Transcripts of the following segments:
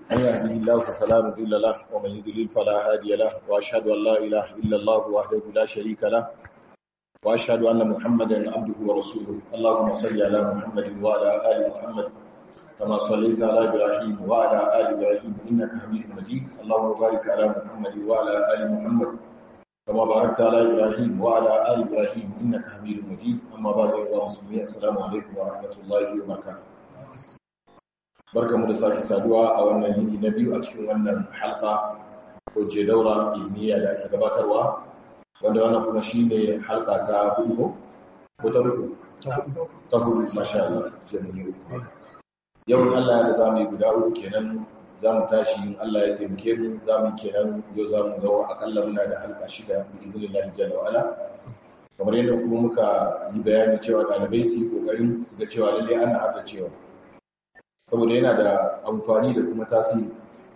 من يهده الله فلا مضل له ومن يضلل فلا هادي له واشهد ان لا اله الا الله وحده لا شريك له واشهد ان محمدا عبده ورسوله اللهم صل على محمد وعلى ال محمد كما صليت على ابراهيم وعلى ال ابراهيم انك حميد مجيد اللهم بارك على محمد وعلى ال محمد كما باركت على ابراهيم وعلى ال ابراهيم انك حميد مجيد اما بعد ايها المسلمين السلام عليكم ورحمه الله وبركاته barka mu da sake saduwa a wannan yini na biyu a cikin wannan halka ko je daura ilmiya da ake gabatarwa wanda wannan kuma shi ne halka ta hudu ko ta uku ta hudu masha Allah jami'i uku yau in Allah ya za mu yi guda uku kenan za mu tashi in Allah ya taimake mu za mu kenan yau za mu zawo akalla muna da halka shida bi izinin Allah jalla wa ala kamar yadda kuma muka yi bayani cewa ɗalibai su yi ƙoƙarin su ga cewa lallai ana haɗa cewa saboda yana da amfani da kuma tasiri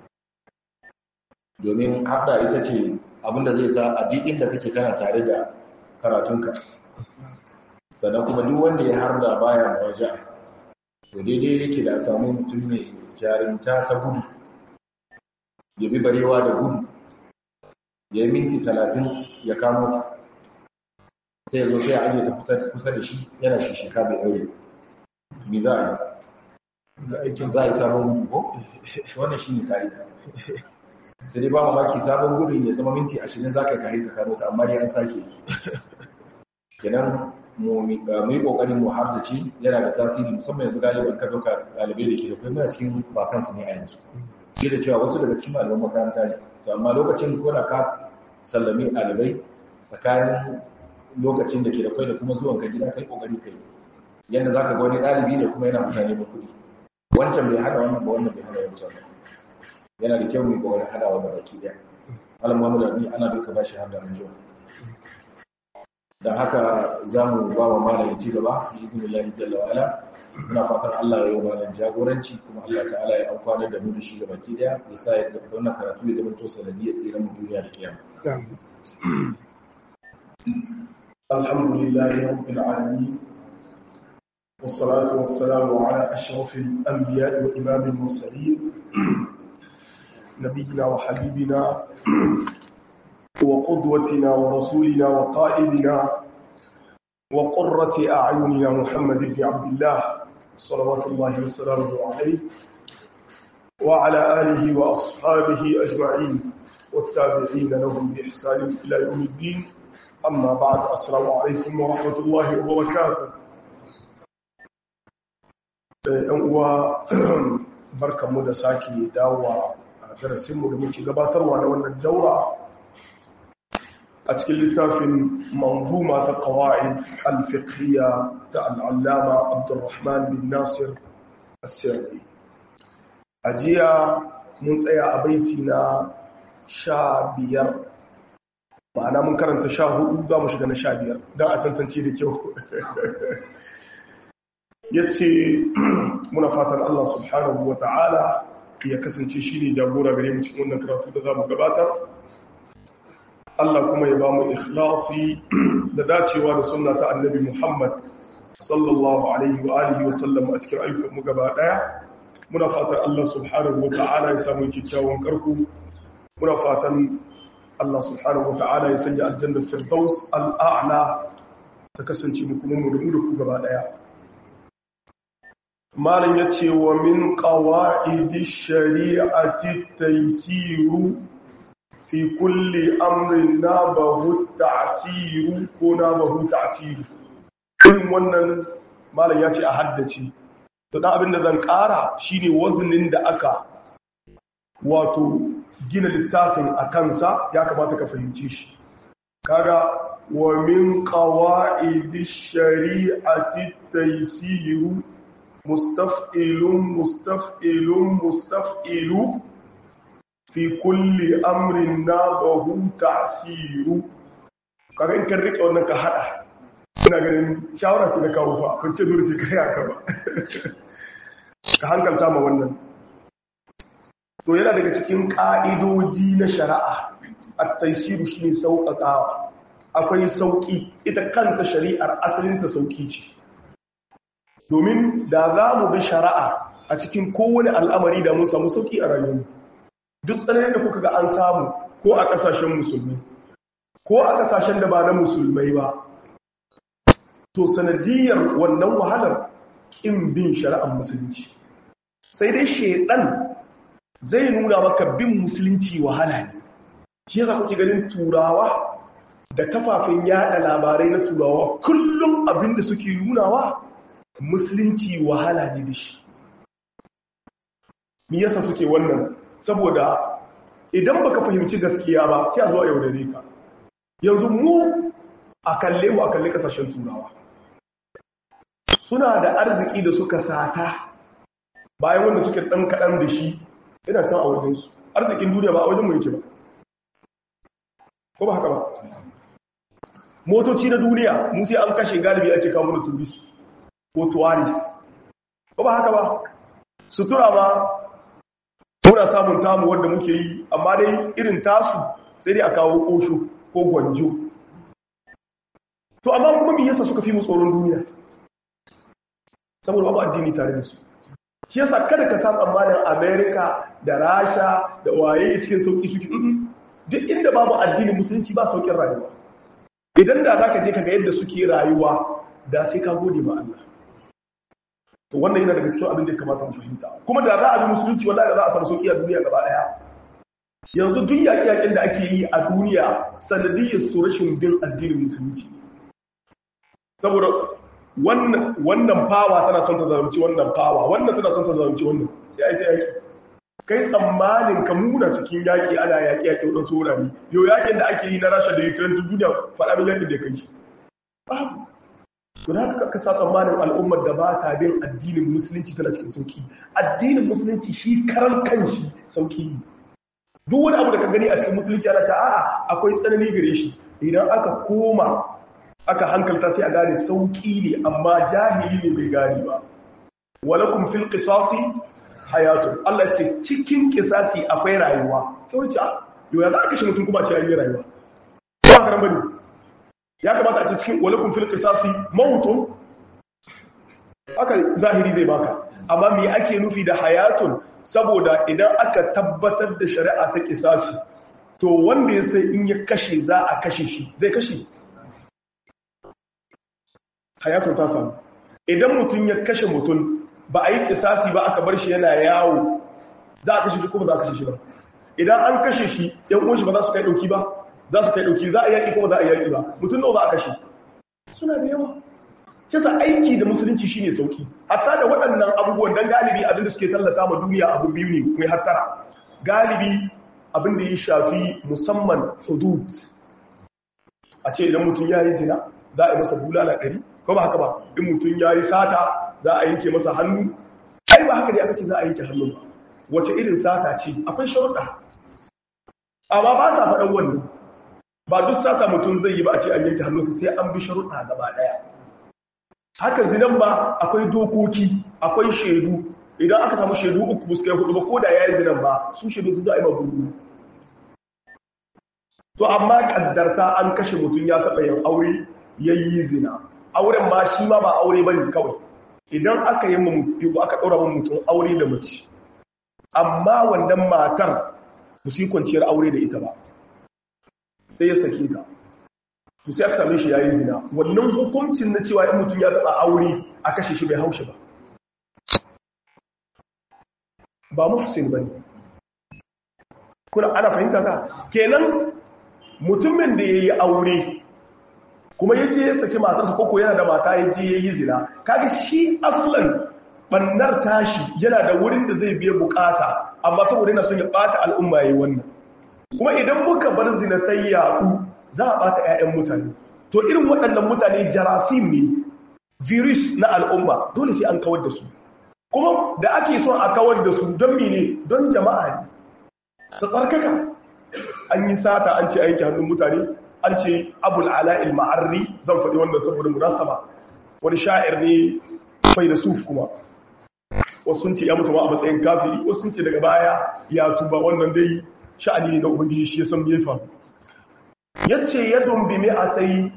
domin haɗa ita ce abinda zai sa a duk inda kake kana tare da karatunka sannan kuma duk wanda ya harda baya waje to daidai yake da samun mutum mai jarinta ta gudu ya bi barewa da gudu ya yi minti talatin ya kamo ta sai ya zo sai a ajiye ta kusa da shi yana shi sheka bai ɗaure me za a yi aikin za a yi sabon gudu ko wannan shi ne ka'ida sai dai ba mamaki sabon gudun ya zama minti ashirin za ka yi kahin ka kano ta amma dai an sake kenan mu yi kokarin mu har da ci yana da tasiri musamman yanzu galiban ka doka ɗalibai da ke da kai muna cikin bakansu ne a yanzu shi da cewa wasu daga cikin malaman makaranta ne to amma lokacin ko da ka sallami ɗalibai tsakanin lokacin da ke da kai da kuma zuwan ka gida kai kokari kai yadda za ka ga wani ɗalibi ne kuma yana mutane ba kuɗi wancan bai hada wannan ba wannan bai hada wancan ba yana da kyau mai kokarin hada wannan baki daya malam Muhammad Ali ana duka bashi har da ranjo dan haka zamu ba wa malam ci gaba bi iznillahi jalla wa ala muna fatan Allah ya yi malam jagoranci kuma Allah ta'ala ya amfana da mu da shi baki daya ya sa ya tabbata wannan karatu ya zama to sanadiyar tsira mu duniya da kiyama alhamdulillahi rabbil alamin والصلاة والسلام على أشرف الأنبياء وإمام المرسلين نبينا وحبيبنا وقدوتنا ورسولنا وقائدنا وقرة أعيننا محمد بن عبد الله صلوات الله وسلامه عليه وعلى آله وأصحابه أجمعين والتابعين لهم بإحسان إلى يوم الدين أما بعد السلام عليكم ورحمة الله وبركاته yan uwa barkanmu da sake dawowa a darasinmu da muke gabatarwa na wannan daura a cikin littafin manzuma ta qawaid al-fiqhiyya ta al-allama Abdulrahman bin Nasir as-Sirri ajiya mun tsaya a baiti na sha biyar ma'ana mun karanta sha hudu za mu shiga na sha biyar don a tantance da kyau ya ce muna fatan Allah subhanahu wa ta'ala ya kasance shi ne jagora gare mu cikin wannan karatu da za mu gabatar Allah kuma ya ba mu ikhlasi da dacewa da sunna ta annabi Muhammad sallallahu alaihi wa alihi wa sallam a cikin ayyukan mu gaba daya muna fatan Allah subhanahu wa ta'ala ya samu kyakkyawan karku muna fatan Allah subhanahu wa ta'ala ya sanya aljannar firdaus al'a'la ta kasance mu kuma mu da mu da ku gaba daya malam ya ce wa min ƙawa'idi shari'ati taisiru fi kulli amrin na bahu ta'asiru ko na bahu ta'asiru irin wannan malam ya ce a haddace to ɗan abin da zan ƙara shine wazinin da aka wato gina littafin a kansa ya kamata ka fahimci shi kaga wa min ƙawa'idi shari'ati taisiru mustaf'ilun mustaf'ilun mustaf'ilu fi kulli amrin nadahu ta'siru kaga in kan rike wannan ka hada ina ganin shawara ce da kawo fa kun ce dole sai kai haka ba ka hankalta ma wannan to yana daga cikin ka'idoji na shari'a at-taysiru shine sauƙaƙawa akwai sauƙi ita kanta shari'ar asalin ta sauƙi ce domin da za mu bi shari'a a cikin kowane al'amari da mun samu sauki a rayuwa duk tsananin da kuka ga an samu ko a ƙasashen musulmi ko a ƙasashen da ba na musulmai ba to sanadiyar wannan wahalar ƙin bin shari'ar musulunci sai dai shaidan zai nuna maka bin musulunci wahala ne shi yasa kuke ganin turawa da kafafen yada labarai na turawa kullum abinda suke nunawa musulunci wahala ne da shi me yasa suke wannan saboda idan baka fahimci gaskiya ba sai a zo a yaudare ka yanzu mu a kalle mu a kalle kasashen turawa suna da arziki da suka sata bayan wanda suke dan kaɗan da shi ina can a wajensu arzikin duniya ba a wajen mu yake ba ko ba haka ba motoci na duniya mu sai an kashe galibi ake kawo da turist ko tuwaris ko ba haka ba sutura ba muna samun tamu wanda muke yi amma dai irin tasu sai dai a kawo kosho ko gwanjo to amma kuma me yasa suka fi mu tsoron duniya saboda babu addini tare da su shi yasa kada ka sa tsammanin america da rasha da waye cikin sauki suke duk inda babu addinin musulunci ba saukin rayuwa idan da zaka je kaga yadda suke rayuwa da sai ka gode ma Allah to wannan yana daga cikin abin da ya kamata mu fahimta kuma da za a bi musulunci wallahi da za a samu sauki a duniya gaba daya yanzu duk yaƙi-yaƙin da ake yi a duniya sanadiyyar su rashin bin addinin musulunci saboda wannan wannan fawa tana son ta zalunci wannan fawa wannan tana son ta zalunci wannan sai ai ta yaki kai tsammanin ka muna cikin yaki ana yaki yaki wadan saurari yau yakin da ake yi na Rasha da Ukraine duk duniya faɗa min yadda da kai shi babu to da haka ka sa tsammanin al'ummar da ba ta bin addinin musulunci tana cikin sauki addinin musulunci shi karan kanshi sauki ne duk wani abu da ka gani a cikin musulunci ana ce a'a akwai tsanani gare shi idan aka koma aka hankalta sai a gane sauki ne amma jahili ne bai gane ba walakum fil qisasi hayatun Allah ce cikin qisasi akwai rayuwa sai wace yau ya za ka kashe mutum kuma ce yayi rayuwa ba ka bane ya kamata a ce cikin walakum fil qisasi mautun aka zahiri zai baka amma me ake nufi da hayatun saboda idan aka tabbatar da shari'a ta qisasi to wanda ya sai in ya kashe za a kashe shi zai kashe hayatun ta samu idan mutum ya kashe mutum ba a yi kisasi ba aka bar shi yana yawo za a kashe shi kuma za a kashe shi ba idan an kashe shi yan uwan shi ba za su kai dauki ba za su kai dauki za a yaki kuma za a yaki ba mutum nawa za a kashe suna da yawa kisa aiki da musulunci shine sauki hatta da waɗannan abubuwan dan galibi abin da suke tallata ma duniya abu biyu ne mai hattara galibi abin da ya shafi musamman hudud a ce idan mutum ya yi zina za a yi masa bulala ɗari ko ba haka ba in mutum ya yi sata za a yanke masa hannu ai ba haka ne aka ce za a yanke hannu ba wace irin sata ce akwai sharuɗa amma ba sa faɗan wannan ba duk sata mutum zai yi ba a ce an yanke hannunsa sai an bi sharuɗa gaba ɗaya haka zinan ba akwai dokoki akwai shaidu idan aka samu shaidu uku buskai hudu ba ko da ya yi zinan ba su shaidu su za a yi mabudu to amma kaddarta an kashe mutum ya taɓa yin aure ya yi zina auren ma shi ma ba aure ba ne kawai idan aka yi mutu aka ɗora mun mutum aure da mace amma wannan matar su su yi kwanciyar aure da ita ba sai ya sake ta su sai aka same shi ya yi zina wannan hukuncin na cewa in mutum ya taɓa aure a kashe shi bai haushe ba ba muhsin ba ne kuna ana fahimta ka kenan mutumin da ya yi aure kuma ya ce ya saki matarsa koko yana da mata ya je ya yi zina kaga shi aslan bannar tashi yana da wurin da zai biya bukata amma saboda yana son ya bata al'umma yayi wannan kuma idan muka bar zina ta yaku za a bata ƴaƴan mutane to irin waɗannan mutane jarasim ne virus na al'umma dole sai an kawar da su kuma da ake son a kawar da su don mene don jama'a ne ta tsarkaka an yi sata an ce aiki hannun mutane an ce abul ala'il ma'arri zan faɗi wannan saboda munasaba wani sha'ir ne fai da suf kuma wasu sun ce ya mutu ma a matsayin kafiri wasu sun ce daga baya ya tuba wannan dai sha'ani ne na ubangiji shi ya san me faru yace yadun bi mi'atay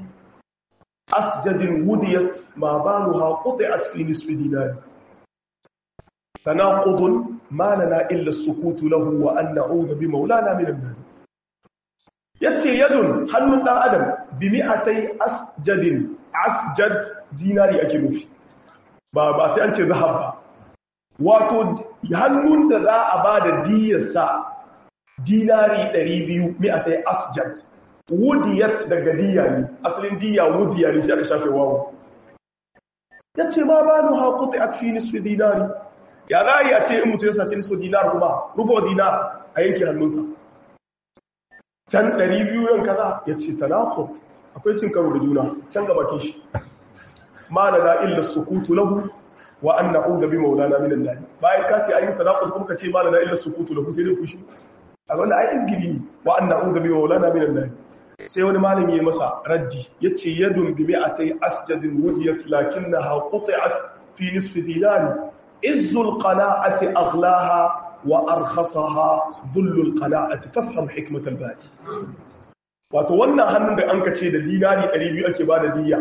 asjadin wudiyat ma baluha quti'at fi nisfi dinar tanaqudun ma lana illa as-sukutu lahu wa an na'udhu bi maulana min an-nar yace yadun hannun dan adam bi mi'atai asjadin asjad zinari ake nufi ba ba sai an ce zahab ba wato hannun da za a ba da diyarsa dinari 200 mi'atai asjad wudiyat daga diya ne asalin diya wudiya ne sai aka shafe wawo ya ce ma ba nu haƙuta a fi nisfi dinari ya za a yi a ce in mutu ya sace nisfi dinar kuma rubo dinar a yanke hannunsa can 200 yan kaza ya ce tanakot akwai cin karo da juna can gaba kishi ma na na illa sukutu lahu wa an na'uda bi maulana minan lahi bayan ka ce ayin tanakot kuma ka ce ma na na illa sukutu lahu sai dai fushi a wanda ai izgiri ne wa an na'uda bi maulana minan lahi sai wani malami ya masa raddi ya ce yadun bi mi'atai asjadin wudiyat lakinnaha quti'at fi nisfi dinari izzul qana'ati aghlaha wa arkhasaha dhullul qana'ati fafham hikmat al-badi wato wannan hannun da an kace da dinari 200 ake bada diya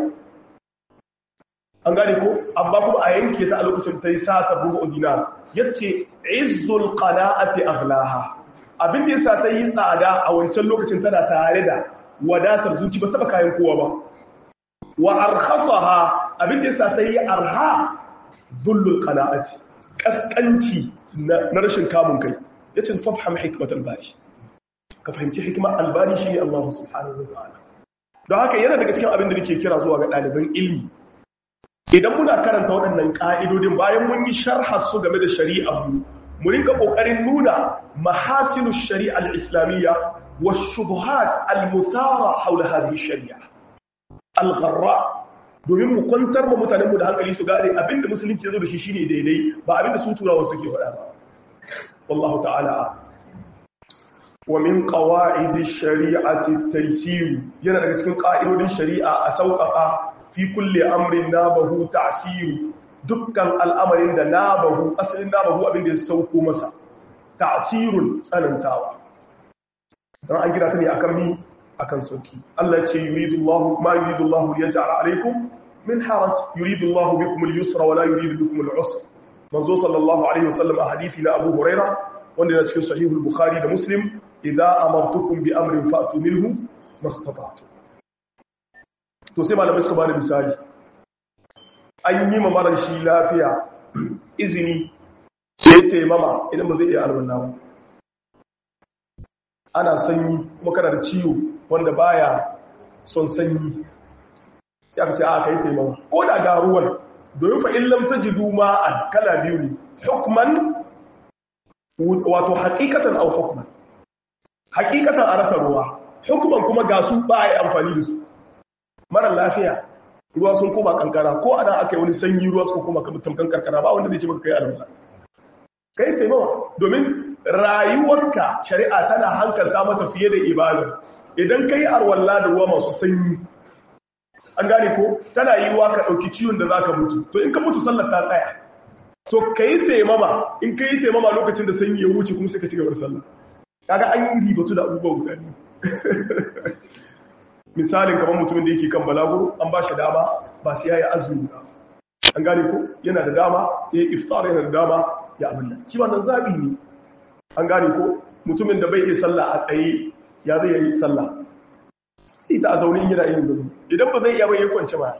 an gane ko amma kuma a yanke ta a lokacin tayi sata bugu dinar yace izzul qana'ati aghlaha abin da yasa ta yi tsada a wancan lokacin tana tare da wadatar zuci ba taba kayan kowa ba wa arkhasaha abin da yasa ta yi arha dhullul qana'ati kaskanci na rashin kamun kai yace fafham hikmat al-bari ka fahimci hikmar albani shine Allah subhanahu wa ta'ala don haka yana daga cikin abin da nake kira zuwa ga ɗaliban ilmi idan muna karanta waɗannan ƙa'idodin bayan mun yi sharha su game da shari'a mu mu rinka ƙoƙarin nuna mahasinu shari'a al-islamiyya wa shubuhat al-muthara haula hadhihi shari'a al-gharra domin mu kwantar ma mutanen mu da hankali su gane abinda musulunci ya zo da shi shine daidai ba abinda su turawa suke faɗa ba wallahu ta'ala wa min qawaidi shari'ati at-taysir yana daga cikin ƙa'idodin shari'a a sauƙaƙa fi kulle amrin nabahu ta'siru dukkan al'amarin da nabahu asalin nabahu abin da ya sauko masa ta'sirun tsanantawa dan an kira ta ne akan mi akan sauki Allah ya ce yuridullahu ma yuridullahu yaj'al alaykum min haraj yuridullahu bikum al-yusra wa la yuridu bikum al-usra manzo sallallahu alaihi wasallam a hadisi na Abu Huraira wanda yana cikin sahih al-Bukhari da Muslim idza amartukum bi amrin fa'tu minhu mastata'tum to sai malamai suka bada misali an yi ma marar shi lafiya izini sai taimama idan ba zai iya alwala ba ana sanyi kuma kana da ciwo wanda baya son sanyi sai aka ce a kai taimama ko da ga ruwan domin fa in lam tajidu ma'an kala biyu ne hukman wato haqiqatan aw hukman haqiqatan a rasa ruwa hukman kuma ga su ba a yi amfani da su mara lafiya ruwa sun koma kankara ko ana aka yi wani sanyi ruwa suka koma tamkan karkara ba wanda zai ce maka kai alwala kai taimawa domin rayuwarka shari'a tana hankalta mata fiye da ibada idan kai arwalla da ruwa masu sanyi an gane ko tana yi wa ka ɗauki ciwon da za ka mutu to in ka mutu sallar ta tsaya to ka yi taimama in ka yi taimama lokacin da sanyi ya wuce kuma sai ka ci gaba da sallah kaga an yi ribatu da abubuwa guda biyu misalin kamar mutumin da yake kan balaguro an ba shi dama ba sai ya yi azumi ba an gane ko yana da dama ya yi iftar yana da dama ya abin nan shi wannan zabi ne an gane ko mutumin da bai iya sallah a tsaye ya zai yi sallah sai ta a zaune yana yin zaune idan ba zai iya bai ya kwance ba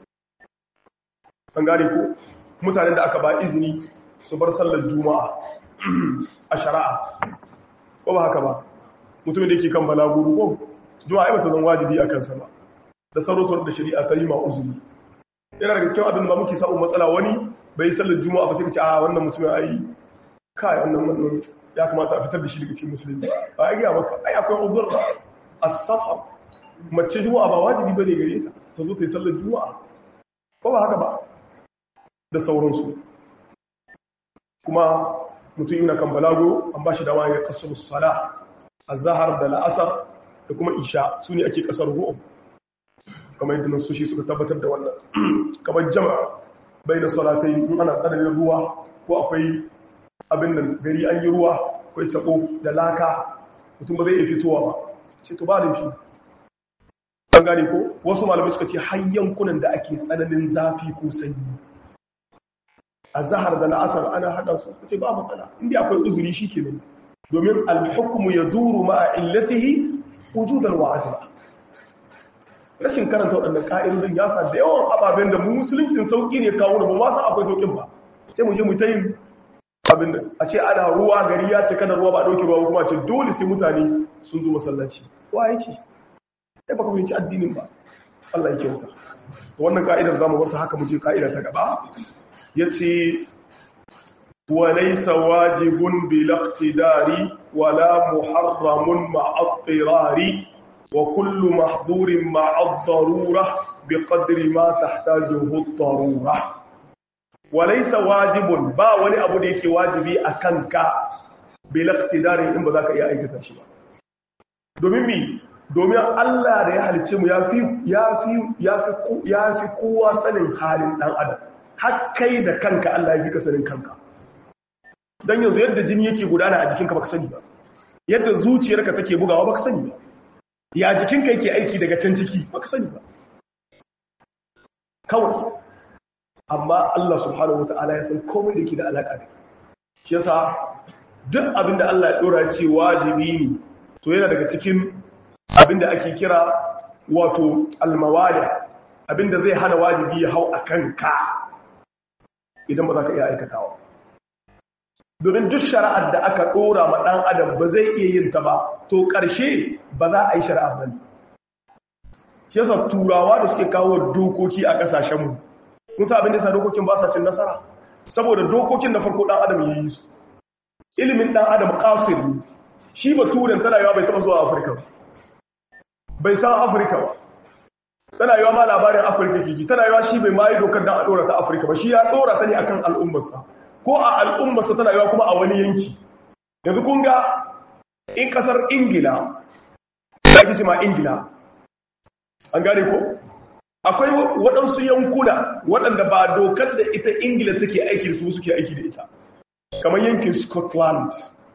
an gane ko mutanen da aka ba izini su bar sallar juma'a a shari'a ko ba haka ba mutumin da yake kan balaguro ko juma'a ai bata zan wajibi a kansa ba da sauran da shari'a ta yi ma uzuri yana daga cikin abin da muke samun matsala wani bai sallar juma'a ba sai ka ce a wannan mutumin ai kai wannan wannan ya kamata a fitar da shi daga cikin musulunci ba a gaya maka ai akwai uzur as-safar mace juma'a ba wajibi bane gare ta ta zo ta yi sallar juma'a ko ba haka ba da sauransu kuma mutum yana kan balago an ba shi dama ya kasu sala azhar da la'asar da kuma isha su ne ake kasar ru'um kamar yadda nan sushi suka tabbatar da wannan kamar jama'a bai da salatai in ana tsananin ruwa ko akwai abin da gari an yi ruwa akwai tabo da laka mutum ba zai iya fitowa ba ce to ba da shi an gane ko wasu malamai suka ce har yankunan da ake tsananin zafi ko sanyi azhar da la'asar ana hada su kace ba matsala inda akwai uzuri shikenan domin al-hukmu yaduru ma'a illatihi wujudan wa adla rashin karanta waɗannan ƙa'idodin ya sa da yawan ababen da mu musuluncin sauƙi ne kawo da ba ma san akwai sauƙin ba sai mu je mu ta yin abin da a ce ana ruwa gari ya ce kada ruwa ba ɗauke ruwa kuma ce dole sai mutane sun zo masallaci wa yake sai baka fahimci addinin ba Allah ya kyauta wannan ka'idar zamu bar ta haka mu je ka'ida ta gaba yace wa laysa wajibun bil iqtidari wala muharramun ma'a ittirari wa kullu mahdhurin ma'a ad-darura biqadri ma tahtajuhu ad-darura wa laysa wajibun ba wani abu da yake wajibi akan ka bil iqtidari in ba za ka iya aikata shi ba domin mi domin Allah da ya halice mu ya fi kowa sanin halin ɗan adam har kai da kanka Allah ya fi ka sanin kanka don yanzu yadda jini yake gudana a jikinka baka sani ba yadda zuciyarka take bugawa baka sani ba ya jikinka yake aiki daga can ciki baka sani ba kawai amma Allah subhanahu wata'ala ya san komai da ke da alaƙa da shi yasa duk abinda Allah ya ɗora ce wajibi ne to yana daga cikin abinda ake kira wato almawali abinda zai hana wajibi ya hau a kanka idan ba za ka iya aikatawa domin duk shari'ar da aka ɗora ma ɗan adam ba zai iya yin ta ba to ƙarshe ba za a yi shari'ar ba ne shi yasa turawa da suke kawo dokoki a ƙasashenmu kun sa abin da yasa dokokin ba sa cin nasara saboda dokokin na farko ɗan adam ya yi su ilimin ɗan adam ƙasir ne shi ba turan tana yawa bai taɓa zuwa afirka ba bai san afirka ba tana yawa ma labarin afirka kiki tana yawa shi bai mayi dokar don a ɗora ta afirka ba shi ya ɗora ta ne akan al'ummarsa ko a al'ummarsa tana yawa kuma a wani yanki yanzu kun ga in ƙasar ingila ya ki ma ingila an gane ko akwai waɗansu yankuna waɗanda ba dokar da ita ingila take aiki da su suke aiki da ita kamar yankin scotland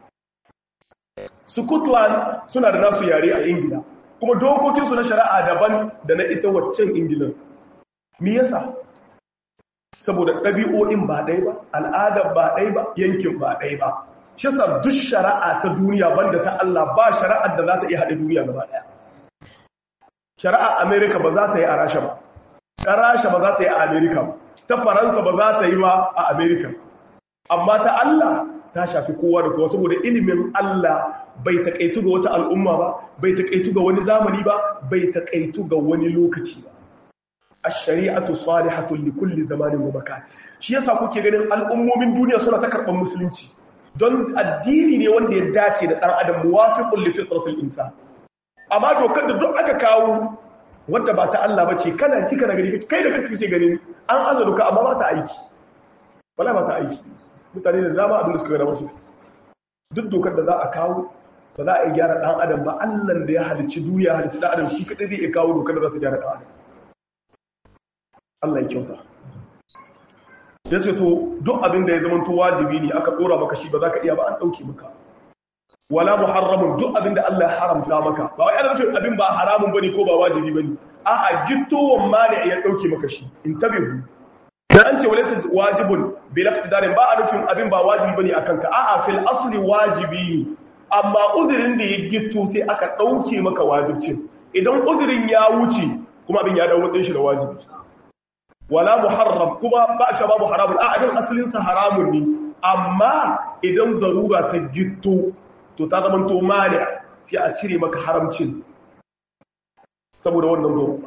scotland suna da nasu yare a ingila kuma dokokinsu na shari'a daban da na ita waccan ingilan me yasa saboda ɗabi'o'in ba ɗai ba al'adar ba ɗai ba yankin ba ɗai ba shi sa duk shari'a ta duniya banda ta Allah ba shari'ar da za ta iya haɗe duniya gaba ɗaya shari'a amerika ba za ta yi a rasha ba ta rasha ba za ta yi a amerika ba ta faransa ba za ta yi ba a amerika amma ta Allah ta shafi kowa da kowa saboda ilimin Allah bai taƙaitu ga wata al'umma ba bai taƙaitu ga wani zamani ba bai taƙaitu ga wani lokaci ba ash-shari'atu salihatun li kulli zamanin wa makan shi yasa kuke ganin al'ummomin duniya suna ta karɓar musulunci don addini ne wanda ya dace da ɗan adam muwafiqun li fitratil insan amma dokar da duk aka kawo wanda ba ta Allah bace kana ci kana gani kai da kanka kake ganin an aza doka amma ba ta aiki wala ba ta aiki mutane da dama abin da suka gada masu duk dokar da za a kawo ba za a yi gyara ɗan adam ba allan da ya halicci duniya halicci ɗan adam shi kaɗai zai iya kawo dokar da za ta gyara ɗan adam allah ya kyauta ya ce to duk abin da ya zama to wajibi ne aka ɗora maka shi ba za ka iya ba an ɗauke maka wala muharramun duk abin da allah ya haramta maka ba wai ana nufin abin ba haramun bane ko ba wajibi bane a'a gittowan ma ne ya ɗauke maka shi in tabihu da an ce walaita wajibun bil iqtidarin ba a nufin abin ba wajibi bane akan ka a'a fil asli wajibi ne amma uzurin da ya gitto sai aka dauke maka wajibcin idan uzurin ya wuce kuma abin ya dawo matsayin shi da wajibi wala muharram kuma ba a ce babu haramun a abin asalin sa haramun ne amma idan zarura ta gitto to ta zama to mani sai a cire maka haramcin saboda wannan zarura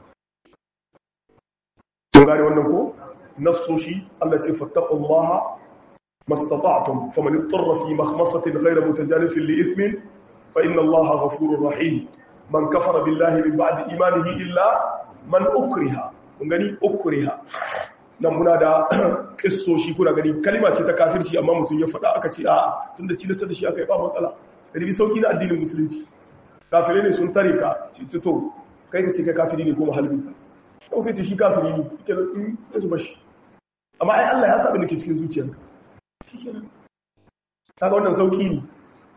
gane wannan ko nassoshi Allah ce fattaqullaha mastata'tum faman ittara fi makhmasatin ghayra mutajanifin li ithmin fa inna Allaha ghafurur rahim man kafara billahi min ba'di imanihi illa man ukriha kun gani ukriha nan muna da kissoshi kuna gani kalima ce ta kafirci amma mutum ya faɗa aka ce a tunda cilasta da shi aka yi ba matsala da bi sauki na addinin musulunci kafirai ne sun tare ka ce to kai ka ce kai kafiri ne ko mahalbi ka sai ce shi kafiri ne ke da in sai su bashi amma ai Allah ya saba da ke cikin zuciyarka kaga wannan sauki ne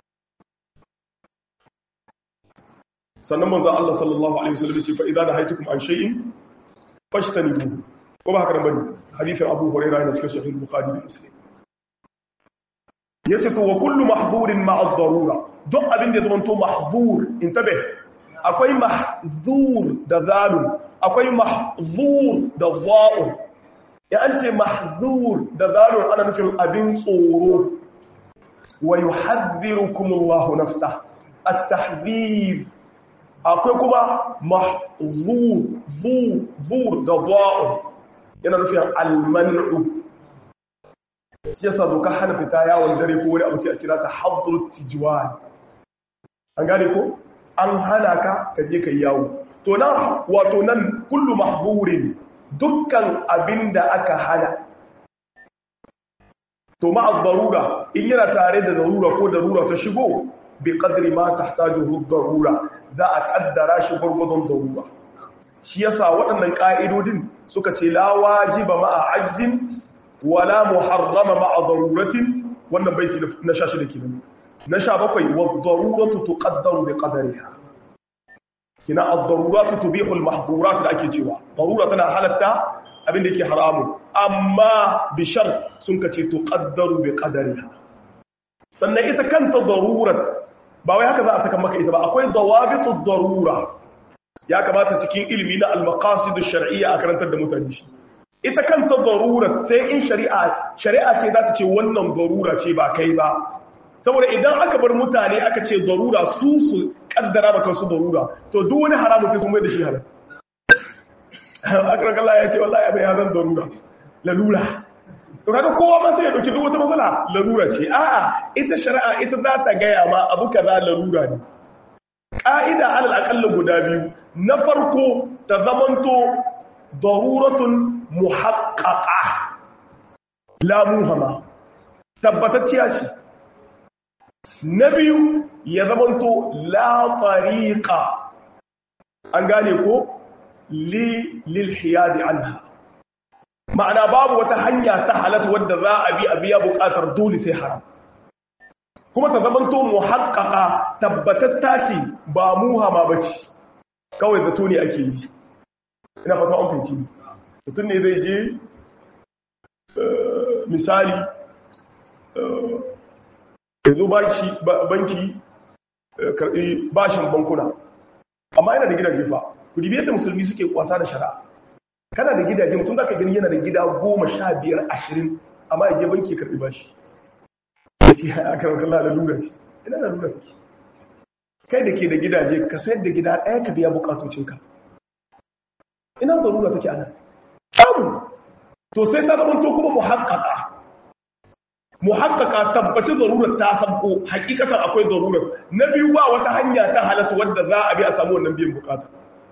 sannan manzo Allah sallallahu alaihi wasallam ce fa idza nahaytukum an shay'in fashtanibu ko ba haka nan bane hadithin abu huraira ne cikin sahih bukhari da muslim yace to wa kullu mahdhurin ma'a ad-darura duk abin da zamanto mahdhur intabe akwai mahdhur da zalun akwai mahzur da za'un ya an ce mahdhur da zalun ana nufin abin tsoro wa yuhadhdhirukum Allahu nafsa at-tahdhir akwai kuma mahzur zu zur da za'un yana nufin al-man'u shi yasa doka hana fita yawon dare ko wani abu sai a kira ta hadrut tijwan an gane ko an hana ka ka je ka yawo to nan wato nan kullu mahburin dukkan abin da aka hana to ma'a darura in yana tare da darura ko darura ta shigo bi qadri ma tahtajuhu darura za a kaddara shi gurgudun darura shi yasa waɗannan ka'idodin suka ce la wajiba ma'a ajzin wala muharrama ma'a daruratin wannan baiti na shashi da kenan na sha bakwai wa daruratu tuqaddaru bi qadariha kina ad-daruratu tubihu al-mahdhurat da ake cewa darura tana halatta abin da yake haramu amma bi shart sun kace tuqaddaru bi qadariha sannan ita kanta darurat ba wai haka za a saka maka ita ba akwai dawabitu darura ya kamata cikin ilimi na al-maqasid ash-shar'iyya a karantar da mutane shi ita kanta darurat sai in shari'a shari'a ce za ta ce wannan darura ce ba kai ba saboda idan aka bar mutane aka ce darura su su kaddara da kansu darura to duk wani haramu sai sun mai da shi halal akran Allah ya ce wallahi abin ya zan darura lalura to kaga kowa ma sai ya dauki duk wata matsala lalura ce a'a ita shari'a ita za ta gaya ma abu kaza lalura ne ka'ida alal aqalla guda biyu na farko ta zamanto daruratun muhaqqaqa la muhama tabbatacciya ce na biyu ya zamanto la tariqa an gane ko li lil hiyadi anha ma'ana babu wata hanya ta halatta wadda za a bi a biya bukatar dole sai haram kuma ta zamanto muhaqqaqa tabbatatta ce ba muhama bace kawai zato ne ake yi ina fata an fahimci mutum ne zai je misali yanzu banki karbi bashin bankuna amma yana da gidaje fa ku dibi yadda musulmi suke kwasa da shari'a kana da gidaje mutum da ka gani yana da gida goma sha biyar ashirin amma ya je banki karbi bashi a kan kalla da lura ce ina da lura ce kai da ke da gidaje ka sayar da gida ɗaya ka biya bukatocinka ina da lura take ana samu to sai ta zama to kuma muhakkaka muhakkaka tabbaci zarurar ta sabko hakikatan akwai zarurar na biyu ba wata hanya ta halatta wadda za a bi a samu wannan biyan bukata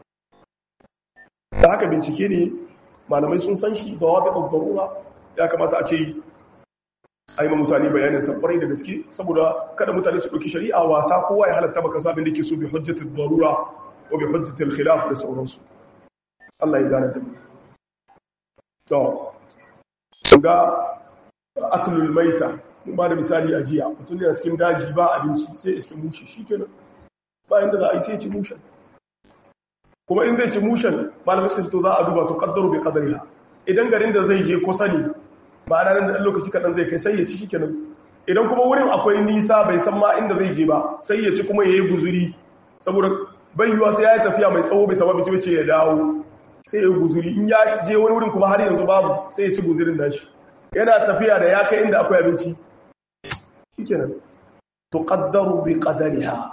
da haka bincike ne malamai sun san shi da wabi zarura ya kamata a ce a yi mutane bayanin sabbarai da gaske saboda kada mutane su ɗauki shari'a wasa kowa ya halatta baka sabin da ke so bi hujjatul zarura ko bi hujjatul khilaf da sauransu Allah ya gane da mu to ga aklul maita mun ba da misali a jiya mutum yana cikin daji ba abinci sai iske mushi shikenan bayan da za a yi sai ci mushen kuma in zai ci mushen malamai suka ce to za a duba to kaddaru bi qadariha idan garin da zai je kusa ne ma'ana nan da lokaci kadan zai kai sai ya ci shikenan idan kuma wurin akwai nisa bai san ma inda zai je ba sai ya ci kuma yayi guzuri saboda bai yiwa sai ya yi tafiya mai tsawo bai sababi ci bace ya dawo sai ya yi guzuri in ya je wani wurin kuma har yanzu babu sai ya ci guzurin nashi yana tafiya da ya kai inda akwai abinci shikenan tuqaddaru bi qadariha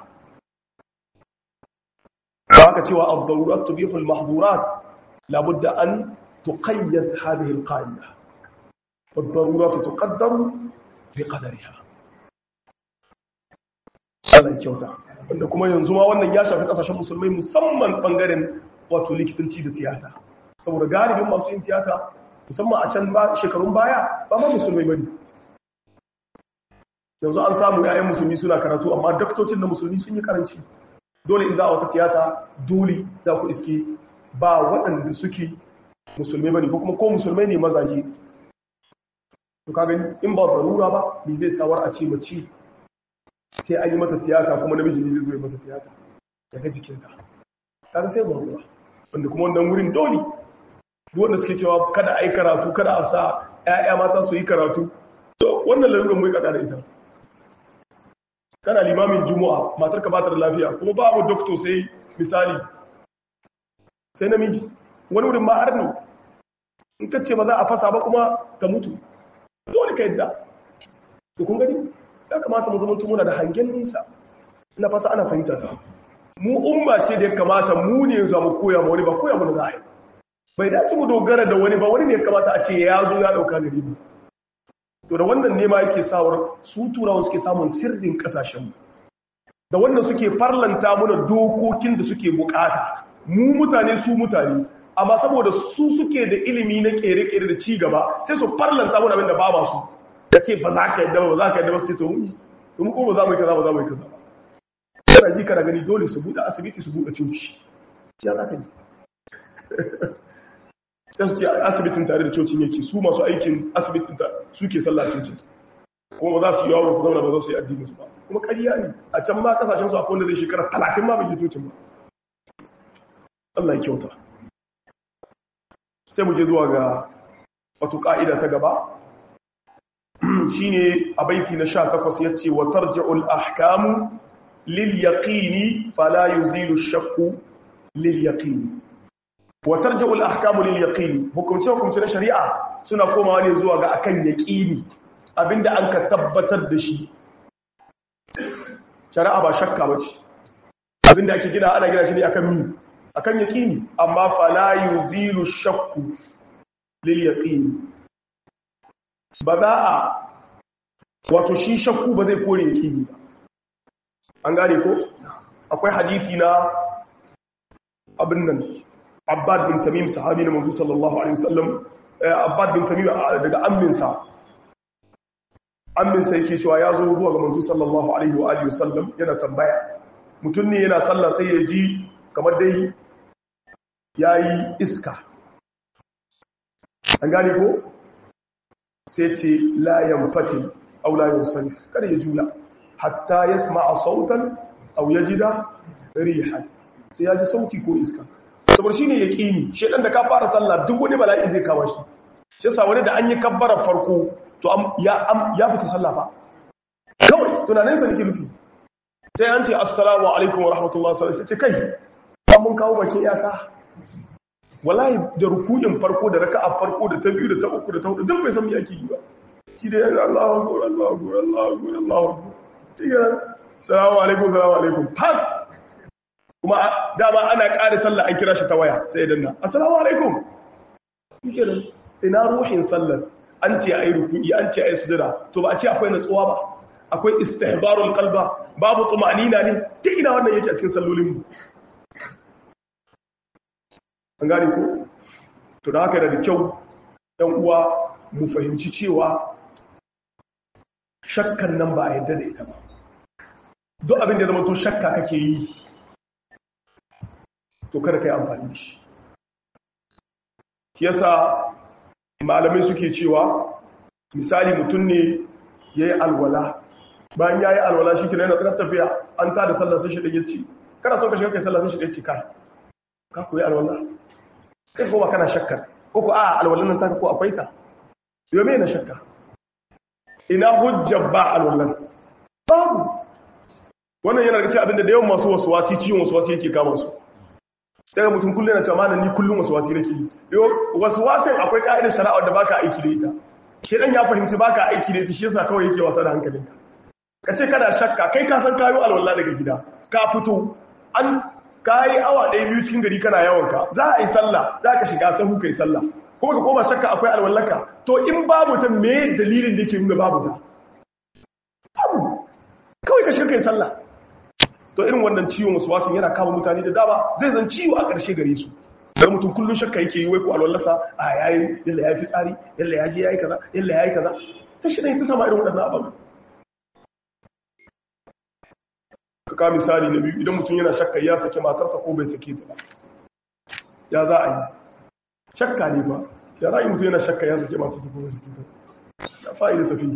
haka cewa ad-darurat tubihu al-mahdhurat labudda an tuqayyad hadhihi al-qa'ida ad-darurat tuqaddaru bi qadariha Allah kyauta wanda kuma yanzu ma wannan ya shafi kasashen musulmai musamman bangaren wato likitanci da tiyata saboda galibin masu yin tiyata musamman a can shekarun baya ba ma musulmai bane yanzu an samu yayan musulmi suna karatu amma daktocin da musulmi sun yi karanci dole in za a wata tiyata dole za ku iske ba waɗanda suke musulmai bane ko kuma ko musulmai ne mazaje to ka gani in ba zarura ba me zai sawar a ce mace sai an yi mata tiyata kuma namiji ne zai zo ya mata tiyata daga jikinta kaga sai zarura wanda kuma wannan wurin dole wanda suke cewa kada a yi karatu kada a sa 'ya'ya mata su yi karatu to wannan lalurar mai kada da ita kana limamin juma'a matar ka bata da lafiya kuma babu doktor sai misali sai namiji wani wurin ma'ar ne in ka ce ba za a fasa ba kuma ka mutu dole ka yadda to kun gani ya kamata mu zama muna da hangen nisa ina fata ana fahimta ta mu umma ce da ya kamata mu ne za mu koya ma wani ba koya mu da za a yi bai dace mu dogara da wani ba wani ne ya kamata a ce ya zo ya dauka gari mu to da wannan nema yake sawar su turawa suke samun sirrin kasashenmu da wannan suke farlanta mana dokokin da suke bukata mu mutane su mutane amma saboda su suke da ilimi na kere-kere da cigaba sai su farlanta mana abin da ba masu da ce ba za ka yadda ba za ka yadda ba su ce to mu ko ba za mu yi kaza ba za mu yi kaza ba kana ji kana gani dole su buɗe asibiti su buɗe coci ya za ka ji sai su ce asibitin tare da cocin yake su masu aikin asibitin ta suke sallah cocin kuma ba za su yi yawon su zauna ba za su yi addinin su ba kuma ƙarya ne a can ma kasashen su akwai wanda zai shekara talatin ma bai yi cocin ba Allah ya kyauta sai mu je zuwa ga wato ka'ida ta gaba shine a baiti na 18 yace wa tarji'ul ahkamu lil yaqini fala yuzilu shakku lil yaqini wa tarji'ul ahkamu lil yaqini hukumce hukumce na shari'a suna komawa ne zuwa ga akan yaqini abinda an ka tabbatar da shi shari'a ba shakka bace abinda ake gina ana gina shi ne akan mi akan yaqini amma fala yuzilu shakku lil yaqini ba za a wato shi shakku ba zai kore yaqini ba an gane ko akwai hadisi na abin nan abbad bin tamim sahabi na manzo sallallahu alaihi wasallam abbad bin tamim daga amminsa amminsa yake cewa ya zo zuwa ga manzo sallallahu alaihi wa alihi wasallam yana tambaya mutum ne yana sallah sai ya ji kamar dai yayi iska an gane ko sai ce la yanfati aw la yunsarif kada ya jula hatta yasma'a sautan aw yajida rihan sai ya ji sauti ko iska saboda shine yaqini shedan da ka fara sallah duk wani bala'i zai kawo shi shi yasa wani da an yi kabbara farko to ya ya fita sallah fa kawai tunanin sa nake nufi sai an ce assalamu alaikum wa rahmatullahi sallallahu alaihi wasallam sai kai an mun kawo bakin yasa wallahi da ruku'in farko da raka'a farko da ta biyu da ta uku da ta hudu duk bai san me ake yi ba shi da Allahu akbar Allahu akbar Allahu akbar Allahu akbar tiga assalamu alaikum assalamu alaikum fas kuma dama ana ƙara sallah an kira shi ta waya sai ya danna assalamu alaikum shikenan ina ruhin sallar an ce ayi ruku'i an ce ayi sujada to ba a ce akwai natsuwa ba akwai istihbarul qalba babu tumanina ne ta ina wannan yake a cikin sallolin mu an gane ko to da haka da kyau ɗan uwa mu fahimci cewa shakkan nan ba a yadda da ita ba duk abin da zama to shakka kake yi to kada ka yi amfani da shi yasa malamai suke cewa misali mutum ne ya yi alwala bayan ya yi alwala shi kina yana tsanar tafiya an ta da sallar sai shi ɗaya ce kana son ka shiga kai sallar sai shi ɗaya ce kai ka koyi alwala kai ko ba kana shakkar ko ko a alwalan nan taka ko akwai ta yau me na shakka ina hujjar ba alwalan babu wannan yana da cikin abinda da yawan masu wasu wasi ciwon wasu wasi yake kama su daga mutum kullum yana cewa malam ni kullum wasu wasi nake yi wasu wasin akwai ka'idar shari'a da baka aiki da ita shedan ya fahimci baka aiki da ita shi yasa kawai yake wasa da hankalinka ka ce kana shakka kai ka san kayo alwala daga gida ka fito an kayi awa ɗaya biyu cikin gari kana yawanka za a yi sallah za ka shiga sahu ka yi sallah kuma ka koma shakka akwai alwallaka to in babu ta me dalilin da yake nuna babu ta babu kawai ka shiga ka yi sallah to irin wannan ciwon wasu wasu yana kama mutane da dama zai zan ciwo a ƙarshe gare su don mutum kullum shakka yake yi wai ko alwallasa a yayi yalla ya fi tsari yalla ya je yayi kaza yalla yayi kaza sai shi ne ta sama irin waɗannan ababen ka misali na biyu idan mutum yana shakka ya sake matarsa ko bai sake ta ba ya za a yi shakka ne ba ya za a yi mutum yana shakka ya sake matarsa ko bai sake ta ya fa'ida tafi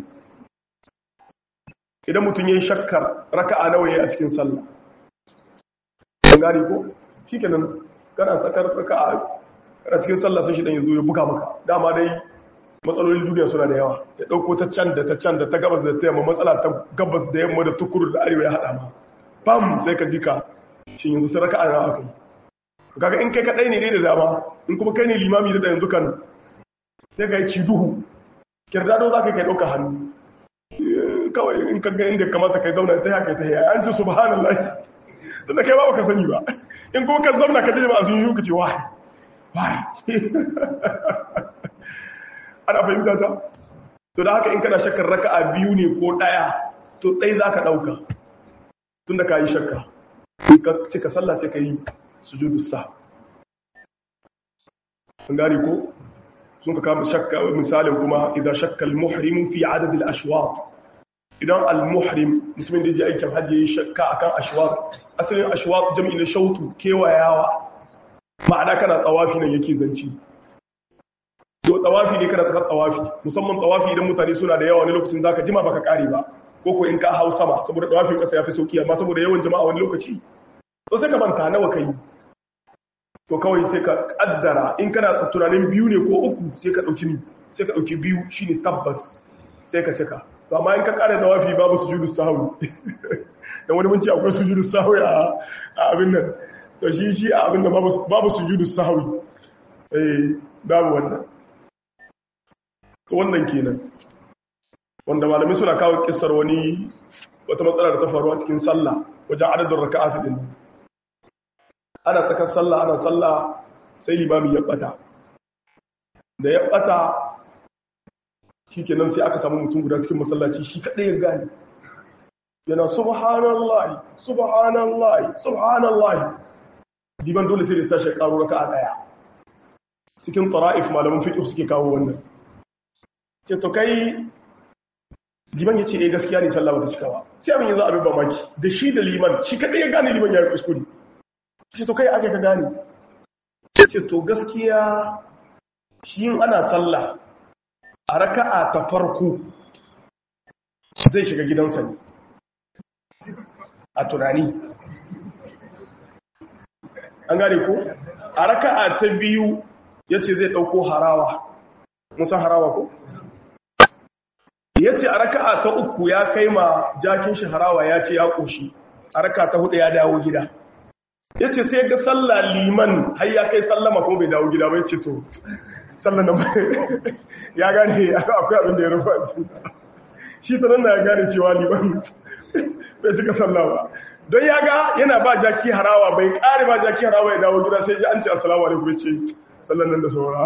idan mutum ya yi shakkar raka'a nawa ya a cikin sallah an gane ko shi kenan kana sakar raka'a kana cikin sallah sai shi dan yazo ya buga maka dama dai matsalolin duniya suna da yawa ya dauko ta can da ta can da ta gabas da ta yamma matsala ta gabas da yamma da tukuru da arewa ya hada ma bam sai ka jika shin yanzu sai raka'a na akai kaga in kai kadai ne dai da dama in kuma kai ne limami da yanzu kan sai ka yi ci duhu kirdado za ka kai dauka hannu kawai in ka ga inda kamata kai zauna ta haka ta yi an ce subhanallah tunda kai ba ka sani ba in kuma ka zauna ka jima sun yi ka ce why why ana fahimta ta to da haka in kana shakkar raka'a biyu ne ko daya to dai zaka dauka tunda ka yi shakka ka cika sallah sai ka yi sujudu sa an gane ko sun ka kama shakka misalin kuma idan shakka al-muhrim fi adad al-ashwat idan al-muhrim mutumin da ya aikin hajji yayi shakka akan ashwat asalin ashwat jami'i na shautu kewayawa ma'ana kana tsawafi nan yake zanci to tsawafi ne kana tsakar tsawafi musamman tsawafi idan mutane suna da yawa wani lokacin zaka jima baka kare ba ko ko in ka hau sama saboda tsawafin kasa yafi sauki amma saboda yawan jama'a wani lokaci to sai ka manta nawa kai to kawai sai ka kaddara in kana tunanin biyu ne ko uku sai ka dauki ni sai ka dauki biyu shine tabbas sai ka cika to amma in ka kare tawafi babu sujudu sahwi dan wani mun ce akwai sujudu sahwi a abin nan to shi shi a abin da babu babu sujudu sahwi eh babu wannan to wannan kenan wanda malamai suna kawo kissar wani wata matsala da ta faru a cikin sallah wajen adadin raka'at din ana tsakar sallah ana sallah sai limami ya bata da ya bata shi kenan sai aka samu mutum guda cikin masallaci shi kaɗai ya gane yana subhanallahi subhanallahi subhanallahi diban dole sai da tashi karo raka a ɗaya cikin tara'if malamin fiƙi suke kawo wannan ce to kai liman ya ce eh gaskiya ne sallah bata cika ba sai abin yanzu abin mamaki da shi da liman shi kaɗai ya gane liman ya yi kuskure ce to kai aka ka gane ce to gaskiya shi yin ana sallah a raka'a ta farko zai shiga gidansa ne a tunani an gane ko a raka'a ta biyu ya ce zai ɗauko harawa musan harawa ko ya ce a raka'a ta uku ya kai ma jakin shi harawa ya ce ya ƙoshi a raka'a ta hudu ya dawo gida ya ce sai ga sallah liman har ya kai sallama kuma bai dawo gida bai ce to sallah na ya gane akwai abin da ya rufa shi sanar na ya gane cewa liman bai cika sallah ba don ya ga yana ba jaki harawa bai kare ba jaki harawa ya dawo gida sai ji an ce assalamu alaikum ce sallan nan da saura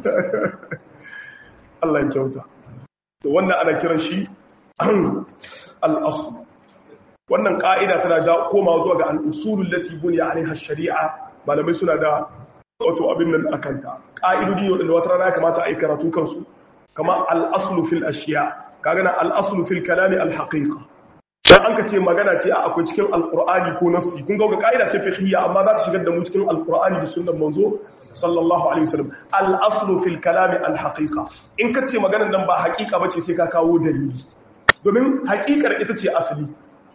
Allah ya kyauta to wannan ana kiran shi al-asl wannan ka'ida tana da koma zuwa ga al-usulul lati bunya alaiha shari'a malamai suna da wato abin nan akanta ka'idodi wadanda wata rana ya kamata a yi karatu kansu kama al-aslu fil ashiya kaga na al-aslu fil kalami al-haqiqa dan an ka ce magana ce a akwai cikin alqur'ani ko nassi kun ga ka'ida ce fiqhiyya amma za ta shigar da mu cikin alqur'ani da sunnar manzo sallallahu alaihi wasallam al-aslu fil kalami al-haqiqa in ka ce maganar nan ba haqiqa bace sai ka kawo dalili domin haqiqar ita ce asali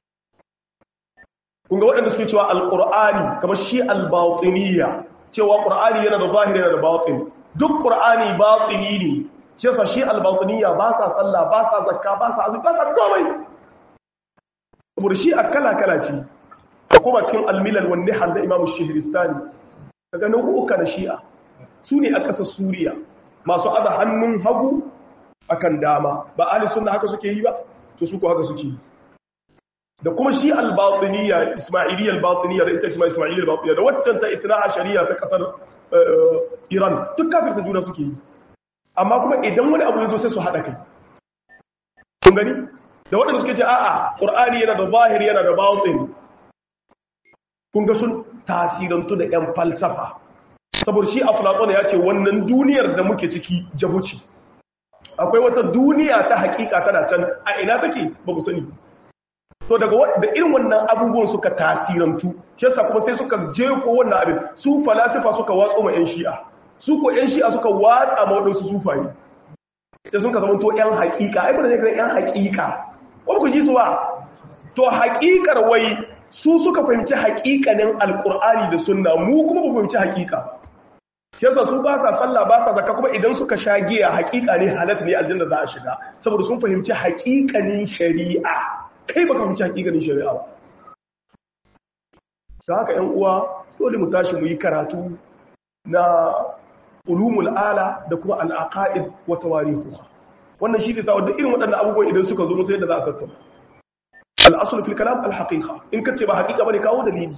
kun ga waɗanda suke cewa alqur'ani kamar shi al-batiniyya cewa qur'ani yana da zahiri yana da batin duk qur'ani batini ne shi yasa shi al-batiniyya ba sa sallah ba sa zakka ba sa azumi ba sa komai saboda shi a kala-kala ce a kuma cikin almilal wanne har da imamu shihiristani daga nau'uka na shi'a su ne a ƙasar suriya masu aza hannun hagu akan dama ba ali suna haka suke yi ba to su ko haka suke yi da kuma shi albatiniya ismailiyya albatiniya da ita kuma ismailiyya albatiniya da waccan ta isna'a shari'a ta ƙasar iran duk kafin ta juna suke yi amma kuma idan wani abu ya zo sai su haɗa kai kun gani da waɗanda suke ce a'a ƙur'ani yana da zahiri yana da batin kun ga sun tasirantu da 'yan falsafa saboda shi a fulaƙona ya ce wannan duniyar da muke ciki jabuci akwai wata duniya ta hakika tana can a ina take ba ku sani to daga da irin wannan abubuwan suka tasirantu shi yasa kuma sai suka jefo wannan abin su falasifa suka watso ma 'yan shi'a su ko 'yan shi'a suka watsa ma waɗansu sufaye sai sun ka zama to 'yan hakika ai kuna ne 'yan hakika ko ku ji su ba to haƙiƙar wai su suka fahimci haƙiƙanin alƙur'ani da sunna mu kuma ba fahimci haƙiƙa shi yasa su ba sa sallah ba sa zakka kuma idan suka sha giya hakika ne halatta ne aljanna za a shiga saboda sun fahimci hakikanin shari'a kai baka fahimci hakikanin shari'a ba da haka ‘yan uwa dole mu tashi mu yi karatu na ulumul ala da kuma al'aqa'id wa tawarihuha wannan shi ne sa wadda irin waɗannan abubuwan idan suka zo musu yadda za a tattauna al'asul fil kalam al haqiqa in kace ba haqiqa bane kawo dalili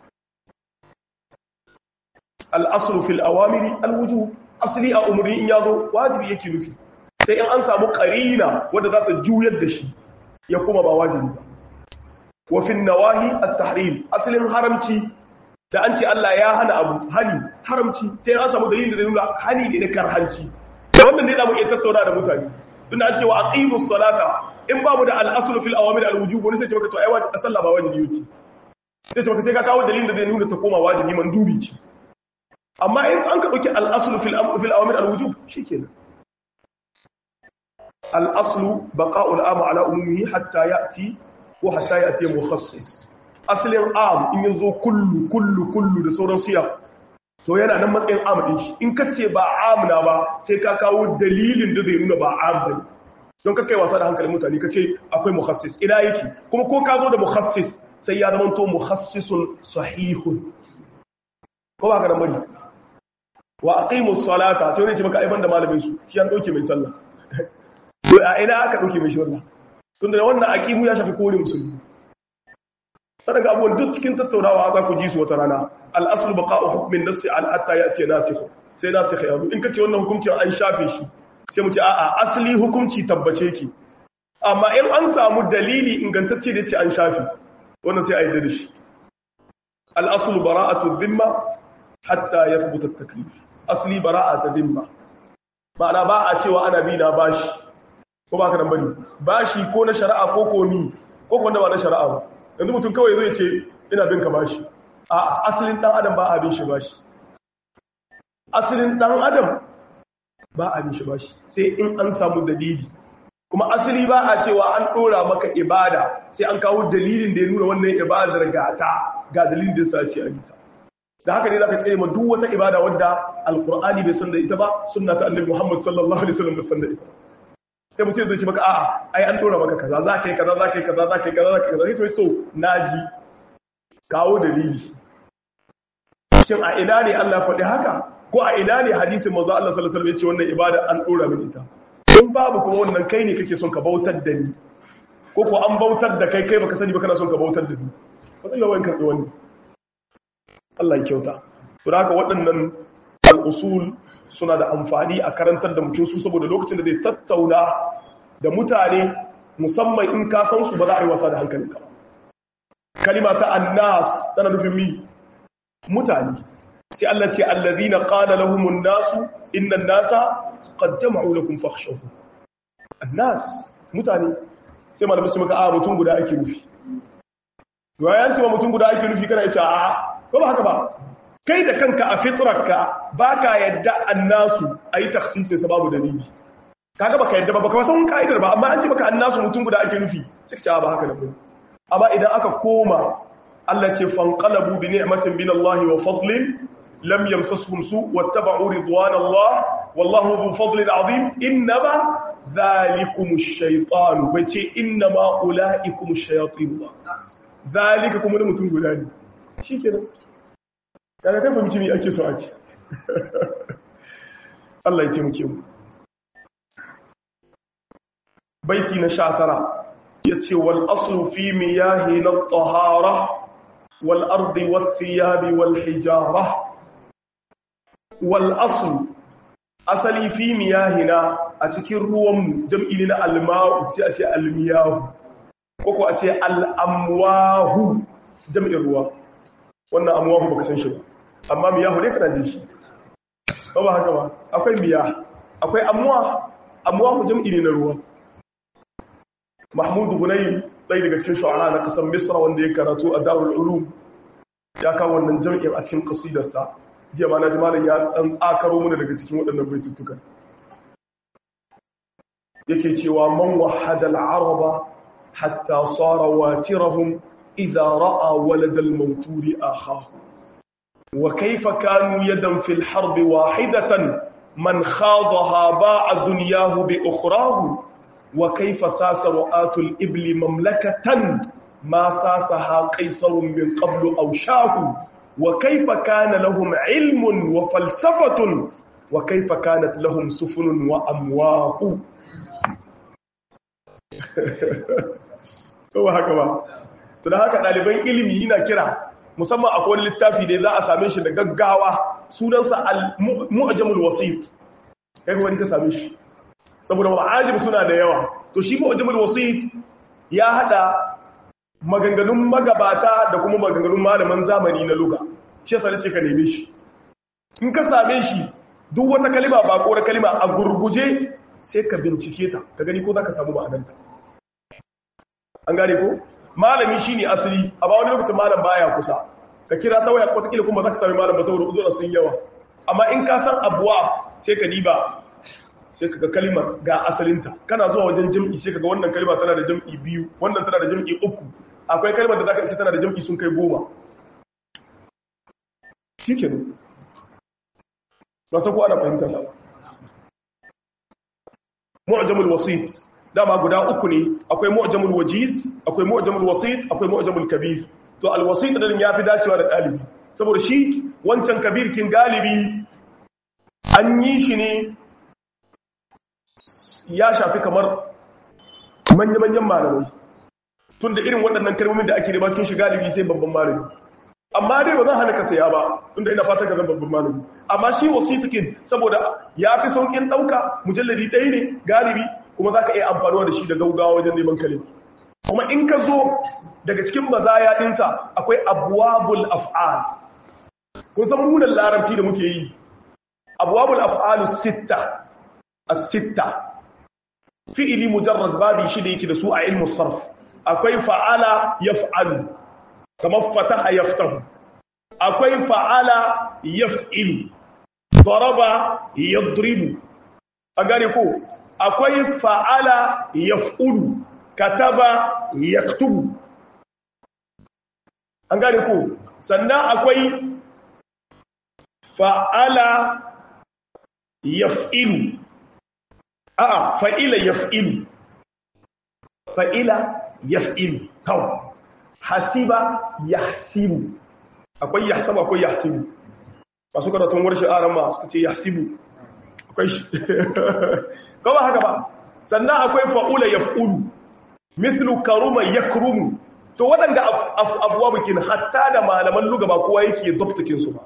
al'asul fil awamiri al wujub asli a umri in yazo wajibi yake nufi sai in an samu qarina wanda za ta juyar da shi ya kuma ba wajibi ba wafin nawahi at-tahrim asalin haramci da an ce Allah ya hana abu hani haramci sai an samu dalilin da zai nuna hani ne na karhanci da wannan ne da mu iya tattauna da mutane tun an ce wa aqimus salata in babu da al-aslu fil awamir al-wujub wani sai ce maka to ai wajibi sallah ba wajibi yace sai ce maka sai ka kawo dalilin da zai nuna ta koma wajibi mandubi ce amma in an ka dauki al-aslu fil fil awamir al-wujub shikenan al-aslu baqa'u al-am ala umumihi hatta ya'ti ko hatta ya ce mukhassis asalin am in yanzu kullu kullu kullu da sauran siya to yana nan matsayin am din shi in kace ba am na ba sai ka kawo dalilin da zai nuna ba am bane don ka kai wasa da hankalin mutane kace akwai mukhassis ina yake kuma ko ka zo da mukhassis sai ya zama to mukhassisun sahihun ko ba ka nan bane wa aqimus salata sai wani ce maka ai banda malamin su shi an dauke mai sallah to a ina aka dauke mai shi wannan sun da wannan aqimu ya shafi kore musulmi sadaka abubuwan duk cikin tattaunawa za ku ji su wata rana al'asul baqa'u hukmin nassi al hatta ya'ti nasikh sai nasikh ya zo in kace wannan hukuncin an shafe shi sai mu ce a'a asali hukunci tabbace ki amma in an samu dalili ingantacce da yace an shafe wannan sai a yi da shi al-aslu bara'atu dhimma hatta yathbuta at-taklif asli bara'atu dhimma ma'ana ba a cewa ana bi na bashi ko ba ka nan bane bashi ko na shari'a ko ko ni ko wanda ba na shari'a ba yanzu mutum kawai zai ce ina bin ka bashi a asalin dan adam ba a bin shi bashi asalin dan adam ba a bin shi bashi sai in an samu dalili kuma asali ba a cewa an dora maka ibada sai an kawo dalilin da ya nuna wannan ibadar gata ga dalilin da yasa ce a yi ta da haka ne zaka tsere ma duk wata ibada wadda alqur'ani bai san da ita ba sunna ta annabi muhammad sallallahu alaihi wasallam bai san da ita ba sai mutum zai ce maka a'a ai an dora maka kaza za ka yi kaza za ka yi kaza za ka yi kaza za ka yi kaza sai to naji kawo dalili shin a ina ne Allah faɗi haka ko a ina ne hadisin manzo Allah sallallahu alaihi wasallam ya ce wannan ibada an dora mini ita in babu kuma wannan kai ne kake son ka bautar da ni ko ko an bautar da kai kai baka sani ba kana son ka bautar da ni ba sai lawan karbi wannan Allah ya kyauta to haka waɗannan al-usul suna da amfani a karantar da mutum su saboda lokacin da zai tattauna da mutane musamman in ka san su ba za a yi wasa da hankalinka kalima ta annas tana nufin mi mutane sai Allah ce allazina qala lahumun nasu innan nasa qad jama'u lakum fakhshawhum annas mutane sai malamin su maka a mutum guda ake nufi yayin cewa mutum guda ake nufi kana ita a ko ba haka ba kai da kanka a fitrarka ba ka yadda annasu a yi taksisin sa babu dalili kaga baka yadda ba baka san ka'idar ba amma an ce baka annasu mutum guda ake nufi sai ka ba haka nan amma idan aka koma Allah ce fanqalabu bi ni'matin min Allah wa fadlin lam yamsasuhum su wattaba'u ridwanallah wallahu dhu fadlin azim innama dhalikumu ash-shaytan bace innama ulaikumu ash-shayatin dhalika kuma mutum guda ne shikenan kaga kai fahimci me ake so a ce Allah ya taimake mu baiti na 19 yace wal aslu fi miyahi na tahara wal ardi wat thiyabi wal hijara wal aslu asali fi miyahina a cikin ruwan jam'i na alma'u sai a ce almiyahu ko ko a ce al'amwahu jam'in ruwa wannan amwahu baka san shi ba amma miyahu ne kana jin shi ba ba haka ba akwai miya akwai amwa amwahu jam'i ne na ruwa mahmud hunayn dai daga cikin shu'ara na kasan misra wanda ya karatu a darul ulum ya kawo wannan jam'in a cikin qasidarsa jiya ma na ji malam ya dan tsakaro mana daga cikin waɗannan baitutukan yake cewa man wahada al-araba hatta sara watirahum idza ra'a walad al-mawturi akhahu wa kaifa kanu yadan fil harbi wahidatan man khadaha ba'a dunyahu bi ukhrahu wa kaifa sasa ru'atul ibli mamlakatan ma sasaha qaisarun min qablu aw shahu wa kaifa kana lahum ilmun wa falsafatun wa kaifa kanat lahum sufunun wa amwahu kowa haka ba to da haka ɗaliban ilimi yana kira musamman akwai wani littafi da za a same shi da gaggawa sunansa al-mu'jamul wasit kai wani ka same shi saboda wa'ajib suna da yawa to shi mu'jamul wasit ya hada maganganun magabata da kuma maganganun malaman zamani na luga shi yasa nace ka neme shi in ka same shi duk wata kalima ba ko kalima a gurguje sai ka bincike ta ka gani ko zaka samu ma'anarta an gane ko malami shine asali a ba wani lokacin malam baya kusa ka kira ta waya kwatakila kuma za ka sami malam ba saboda uzura sun yawa amma in ka san abuwa sai ka diba sai ka ga kalimar ga asalinta kana zuwa wajen jam'i sai ka ga wannan kalima tana da jam'i biyu wannan tana da jam'i uku akwai kalimar da za ka isa tana da jam'i sun kai goma shi ke nan ba sa ko ana fahimta ta mu'jamul wasit dama guda uku ne akwai mu'jamul wajiz akwai mu'jamul wasit akwai mu'jamul kabir to alwasit din yafi dacewa da dalibi saboda shi wancan kabir kin galibi an yi shi ne ya shafi kamar manya-manyan malamai tun da irin waɗannan kalmomin da ake riba cikin shi galibi sai babban malami amma dai ba zan hana ka saya ba tunda ina fatan ka zan babban malami amma shi wasitikin saboda ya fi saukin ɗauka mujalladi ɗaya ne galibi kuma za ka iya amfanuwa da shi da gaugawa wajen neman kalima kuma in ka zo daga cikin mazaya ɗinsa akwai abuwabul af'al kun san munan larabci da muke yi abuwabul af'alu sitta as-sitta fi'ili mujarrad babi shi da yake da su a ilmu sarf akwai fa'ala yaf'alu kamar fataha yaftahu akwai fa'ala yaf'ilu daraba yadribu a gane ko akwai fa'ala yaf'ulu kataba yaktubu an gane ko sannan akwai fa'ala yaf'ilu a'a fa'ila yaf'ilu fa'ila yaf'ilu kawai hasiba yahsibu akwai yahsabu akwai yahsibu masu karatun warshe aran ma suka ce yahsibu akwai shi kawai haka ba sannan akwai fa'ula yaf'ulu mithlu karuma yakrumu to waɗanda abuwa bikin hatta da malaman luga ba kowa yake dabtakin su ba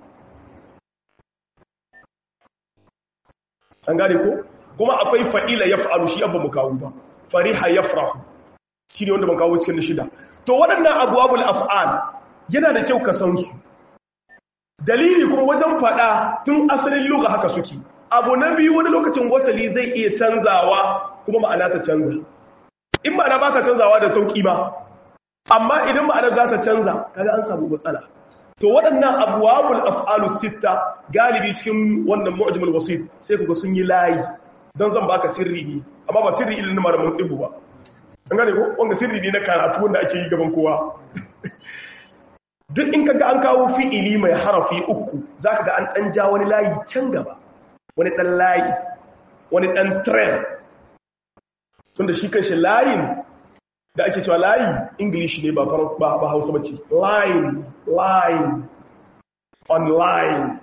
an gane ko kuma akwai fa'ila yaf'alu shi abba mu kawo ba fariha yafrahu shi ne wanda ban kawo cikin shida to waɗannan abubuwan af'al yana da kyau ka san su dalili kuma wajen faɗa tun asalin luga haka suke abu na biyu wani lokacin wasali zai iya canzawa kuma ma'ana ta canza in ma'ana ba ta canzawa da sauƙi ba amma idan ma'ana za ta canza kaga an samu matsala to waɗannan abubuwan af'alu sitta galibi cikin wannan mu'jamul wasit sai kuga sun yi layi don zan baka sirri ne amma ba sirri ilin malamin tsibu ba an gane ko wanda sirri ne na karatu wanda ake yi gaban kowa duk in kaga an kawo fi'ili mai harafi uku zaka ga an dan ja wani layi can gaba wani dan layi wani dan tren tunda shi kanshi layin da ake cewa layi english ne ba ba, ba hausa bace line line online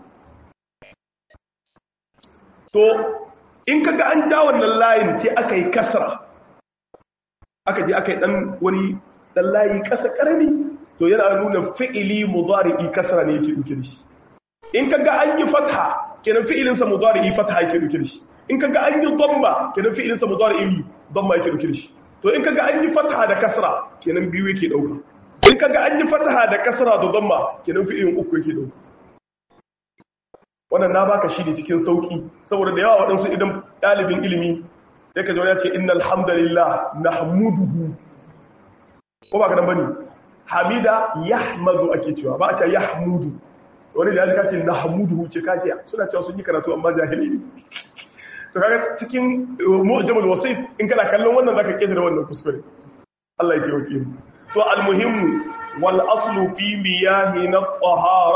to in kaga an ja wannan layin sai aka yi kasra aka je aka yi dan wani dan layi kasa karami to yana nuna fi'ili mudari'i kasra ne yake duke da shi in kaga an yi fatha kenan fi'ilin sa mudari'i fatha yake duke da shi in kaga an yi dhamma kenan fi'ilin sa mudari'i dhamma yake duke da shi to in kaga an yi fatha da kasra kenan biyu yake dauka in kaga an yi fatha da kasra da dhamma kenan fi'ilin uku yake dauka wannan na baka shi ne cikin sauki saboda da yawa waɗansu idan ɗalibin ilimi ya ka zaune ya ce innal hamdalillah nahmuduhu ko ba ka nan bane hamida yahmadu ake cewa ba a ce yahmudu wani da ya ka ce nahmuduhu ce ka ce suna cewa sun yi karatu amma jahili ne to kaga cikin mu'jamul wasit in kana kallon wannan zaka kidira wannan kuskure Allah ya kiyaye mu to almuhimmu wal aslu fi miyahi na tahara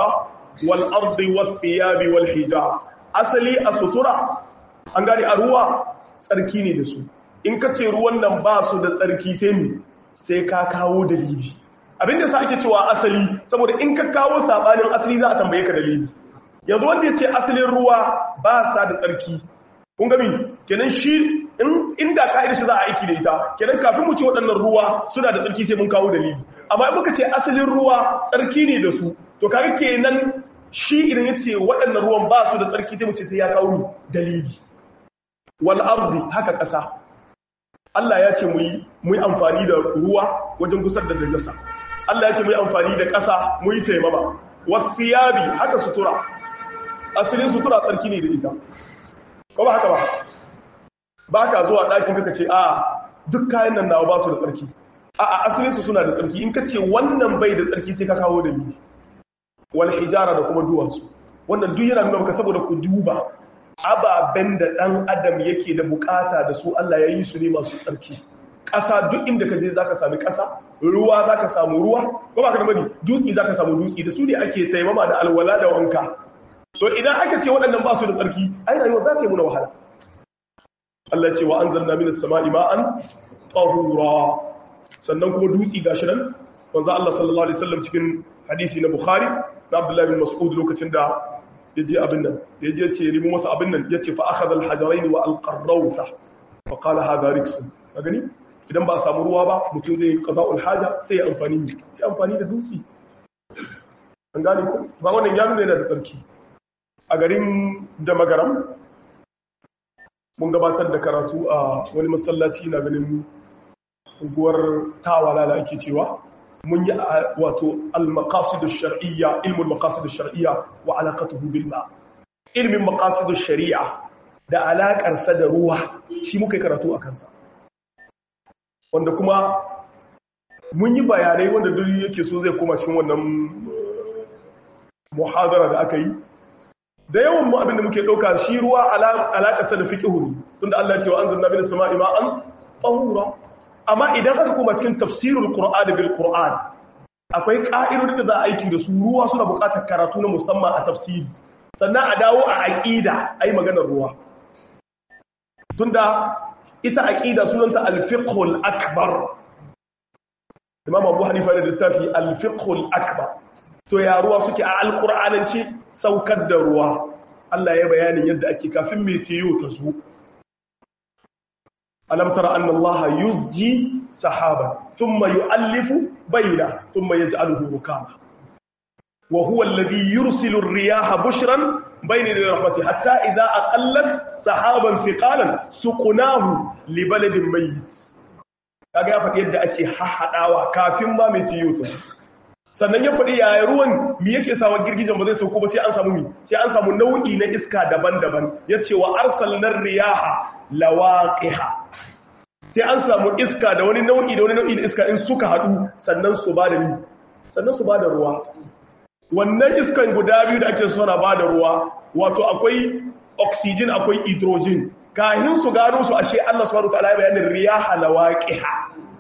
wal ardi was thiyabi wal hijab asali a sutura an gane a ruwa tsarki ne da su in ka ce ruwan nan ba su da tsarki sai ne sai ka kawo dalili abinda sa ake cewa asali saboda in ka kawo sabanin asali za a tambaye ka dalili yanzu wanda ya ce asalin ruwa ba sa da tsarki kun gami kenan shi inda ka'idar shi za a aiki da ita kenan kafin mu ce waɗannan ruwa suna da tsarki sai mun kawo dalili amma in muka ce asalin ruwa tsarki ne da su to kaga kenan shi idan ya ce waɗannan ruwan ba su da tsarki sai mu ce sai ya kawo dalili wal ardi haka ƙasa Allah ya ce mu yi amfani da ruwa wajen gusar da dajjasa Allah ya ce mu yi amfani da ƙasa mu yi taimama wasiyabi haka sutura asalin sutura tsarki ne da ita ko ba haka ba ba ka zuwa ɗakin kaka ce a duk kayan nan nawa ba su da tsarki a a asalin su suna da tsarki in ka ce wannan bai da tsarki sai ka kawo da ni wal hijara da kuma duwatsu wannan duk yana nuna maka saboda ku duba ababen da ɗan adam yake da bukata da su Allah ya yi su ne masu tsarki ƙasa duk inda ka je za ka sami ƙasa ruwa za ka samu ruwa ko ba ka da mani dutse za ka samu dutse da su ne ake taimama da alwala da wanka so idan aka ce waɗannan ba su da tsarki ai rayuwa za ta yi muna wahala Allah ce wa an zanna mini sama'i ma'an tahura sannan kuma dutse gashi nan wanzu Allah sallallahu alaihi wasallam cikin hadisi na Bukhari na Abdullah bin Mas'ud lokacin da ya je abin nan ya je ce rimu masa abin nan ya ce fa akhadha al-hajarayn wa al-qarrawta fa qala hadha riksun ka gani idan ba a samu ruwa ba mutum zai qada'ul haja sai ya amfani sai amfani da dutse an gane ko ba wannan ya nuna yana da tsarki a garin da magaram mun gabatar da karatu a wani masallaci na ganin unguwar tawala da ake cewa mun yi wato al-maqasid ash-shar'iyya ilmul maqasid ash-shar'iyya wa alaqatuhu bil ma ilmin maqasid ash-shari'a da alakar sa da ruwa shi muka yi karatu a kansa wanda kuma mun yi bayanai wanda duk yake so zai koma cikin wannan muhadara da aka yi da yawan mu abinda muke ɗauka shi ruwa alaƙarsa da fiƙihu tunda Allah ya ce wa an zanna bin sama'i ma'an tsahura amma idan aka koma cikin tafsirul qur'an bil qur'an akwai ƙa'idodi da za a aiki da su ruwa suna buƙatar karatu na musamman a tafsiri sannan a dawo a aqida ai maganar ruwa tunda ita aqida sunanta al-fiqhul akbar Imam Abu Hanifa da littafi al-fiqhul akbar to ya ruwa suke a alqur'anance saukar da ruwa Allah ya bayanin yadda ake kafin metiyo ta zo alam tara anna allaha yuzji sahaba thumma yu'allifu bayna thumma yaj'aluhu rukama wa huwa alladhi yursilu ar-riyaha bushran bayna rahmatihi hatta idha aqallat sahaban thiqalan suqnahu li baladin mayyit kaga ya faɗi yadda ake hahadawa kafin ma metiyo ta sannan ya faɗi yaya ruwan mi yake sawa girgijen ba zai sauko ba sai an samu mi sai an samu nau'i na iska daban-daban ya ce wa arsalnar riyaha lawaqiha sai an samu iska da wani nau'i da wani nau'i da iska in suka haɗu sannan su ba da mi sannan su ba da ruwa wannan iskan guda biyu da ake suna ba da ruwa wato akwai oxygen akwai hydrogen kahin su gano su ashe Allah subhanahu wa ta'ala ya bayanin riyaha lawaqiha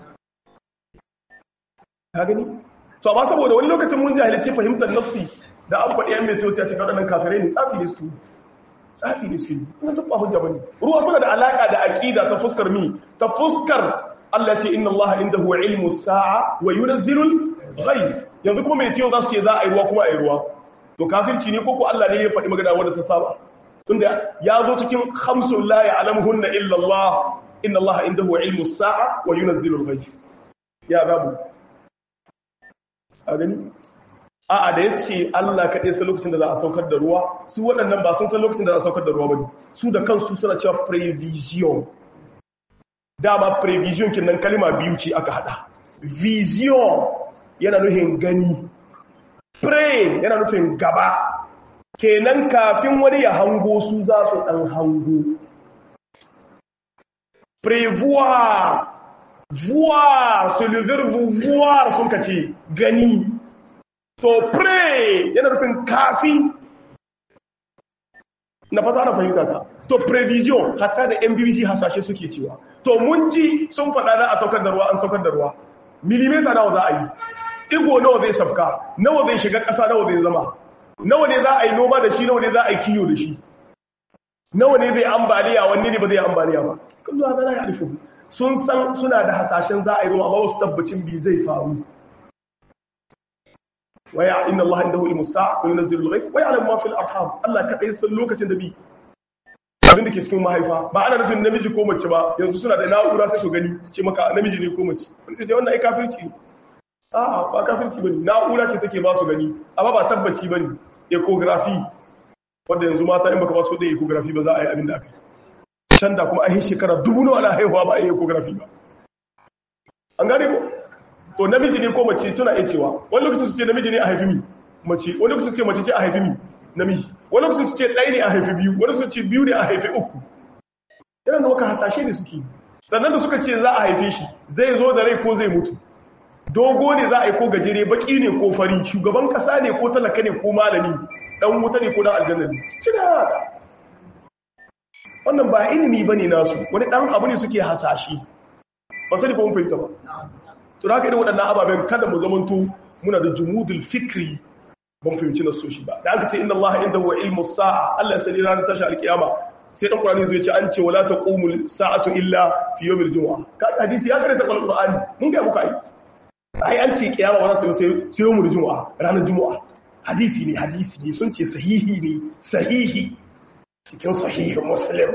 ka gani to amma saboda wani lokacin mun jahilci fahimtar nafsi da an faɗi yan meteor sai a cikin waɗannan kafirai ne tsafi ne su tsafi ne su wannan duk ba hujja bane ruwa suna da alaka da aqida ta fuskar mi ta fuskar Allah ce inna Allah indahu ilmu sa'a wa yunzilu al-ghayth yanzu kuma meteor za su ce za a yi ruwa kuma a yi ruwa to kafirci ne ko ko Allah ne ya faɗi magana wanda ta saba tunda ya zo cikin khamsul la ya'lamuhunna illa Allah inna Allah indahu ilmu sa'a wa yunzilu al-ghayth ya gabu a gani a'a da ya ce Allah kaɗai sai lokacin da za a saukar da ruwa su waɗannan ba sun san lokacin da za a saukar da ruwa ba ne su da kansu suna cewa prevision dama prevision kin nan kalima biyu ce aka haɗa vision yana nufin gani pre yana nufin gaba kenan kafin wani ya hango su za su ɗan hango prevoir voir c'est le verbe voir sun ka ce gani to pray yana nufin kafi na fata na fahimta ta to prevision hatta da mbbc hasashe suke cewa to mun ji sun faɗa za a saukar da ruwa an saukar da ruwa milimeta nawa za a yi igo nawa zai sabka nawa zai shiga ƙasa nawa zai zama nawa ne za a yi noma da shi nawa ne za a yi kiyo da shi nawa ne zai ambaliya wanne ne ba zai ambaliya ba kan zuwa zana ya alifu sun san suna da hasashen za a yi ruwa amma wasu tabbacin bi zai faru waya inna Allah indahu ilmu sa'a wa yunzilu al-ghayth wa ya'lamu ma fil arham Allah kadai san lokacin da bi abin da ke cikin mahaifa ba ana nufin namiji ko mace ba yanzu suna da na'ura sai su gani ce maka namiji ne ko mace wani sai ce wannan ai kafirci ne a'a ba kafirci bane na'ura ce take ba su gani amma ba tabbaci bane ecography wanda yanzu mata in baka ba su da ecography ba za a yi abin da aka yi can da kuma an yi shekara dubu nawa ana haihuwa ba a yi ecography ba an gane ko to namiji ne ko mace suna iya cewa wani lokacin su ce namiji ne a haifi mi mace wani lokacin su ce mace ce a haifi mi namiji wani lokacin su ce ɗaya ne a haifi biyu wani su ce biyu ne a haifi uku yana da waka hasashe ne suke sannan da suka ce za a haife shi zai zo da rai ko zai mutu dogo ne za a yi ko gajere baki ne ko fari shugaban kasa ne ko talaka ne ko malami dan wuta ne ko dan aljanna ne shi da haka wannan ba ilimi bane nasu wani dan abu ne suke hasashe ba sai ko mun fahimta ba to da haka irin waɗannan ababen kada mu zamanto muna da jumudul fikri ban fahimci na soshi ba da aka ce inna Allah inda huwa ilmu sa'a Allah ya sani ranar tashi alkiyama sai dan Qur'ani zai ce an ce wala taqumu sa'atu illa fi yawmil jumu'a ka hadisi ya karanta Qur'ani mun ga muka ai ai an ce kiyama wala ta sai sai yawmil jumu'a ranar jumu'a hadisi ne hadisi ne sun ce sahihi ne sahihi cikin sahihin muslim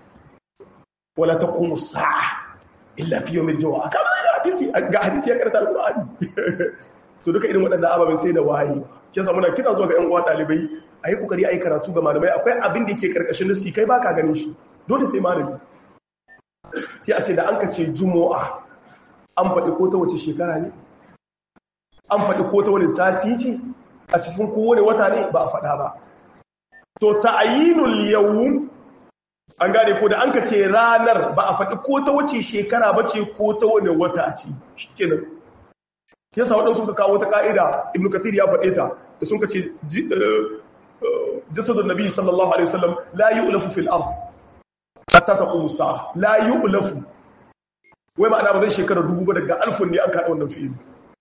wala taqumu sa'a illa fi yawmil jumu'a ka hadisi ga hadisi ya karanta Qur'ani to duka irin waɗannan ababen sai da waye ke sa muna kira zuwa ga ƴan uwa ɗalibai a yi ƙoƙari a yi karatu ga malamai akwai abin da ke ƙarƙashin nasi kai ba ka ganin shi dole sai malami sai a ce da an ka ce jumo'a an faɗi ko ta wace shekara ne an faɗi ko ta wani sati ce a cikin kowane wata ne ba a faɗa ba to ta'ayinul yawm an gane ko da an ka ce ranar ba a faɗi ko ta wace shekara ba ce ko ta wani wata ce shikenan yasa waɗansu suka kawo ta ka'ida ibn kathir ya faɗe ta da sun kace jasadun nabi sallallahu alaihi wasallam la yu'lafu fil ard hatta taqumu sa'a la yu'lafu wai ma'ana ba zai shekara dubu ba daga alfun ne an kaɗa wannan fi'ili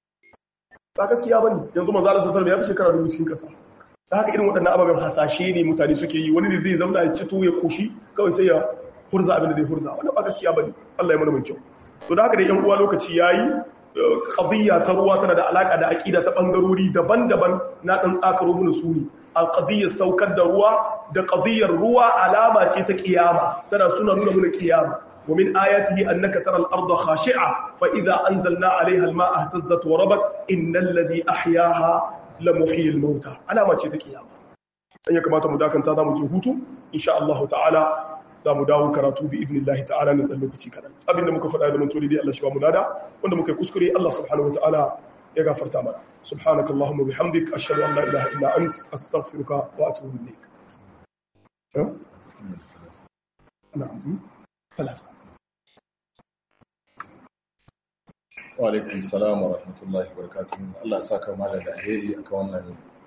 ba gaskiya bane yanzu manzo Allah sallallahu alaihi wasallam ya fi shekara dubu cikin kasa da haka irin waɗannan ababen hasashe ne mutane suke yi wani ne zai zama ya cito ya koshi kawai sai ya hurza abin da zai hurza wannan ba gaskiya bane Allah ya mana mai kyau to da haka da yan uwa lokaci yayi qadiyya ta ruwa tana da alaka da aqida ta bangarori daban-daban na dan tsakaro mun su ne al-qadiyyar saukar da ruwa da qadiyyar ruwa alama ce ta kiyama tana suna nuna mun kiyama ومن آياته أنك ترى الأرض خاشعة فإذا أنزلنا عليها الماء اهتزت وربت إن الذي أحياها لمحيي الموتى على ما تشتكي يا أن يكما تمداكن تادا مجهوتو إن شاء الله تعالى za mu dawo karatu bi ibn Allah ta'ala na dan lokaci kadan abinda muka faɗa da mun tori dai Allah shi ba mu lada wanda muka kuskure Allah subhanahu wataala ya gafarta mana subhanakallahumma bihamdik ashhadu an la ilaha illa ant astaghfiruka wa atubu ilayk na'am ثلاثة وعليكم السلام ورحمة الله وبركاته الله ساك مالا الأهيري أكوانا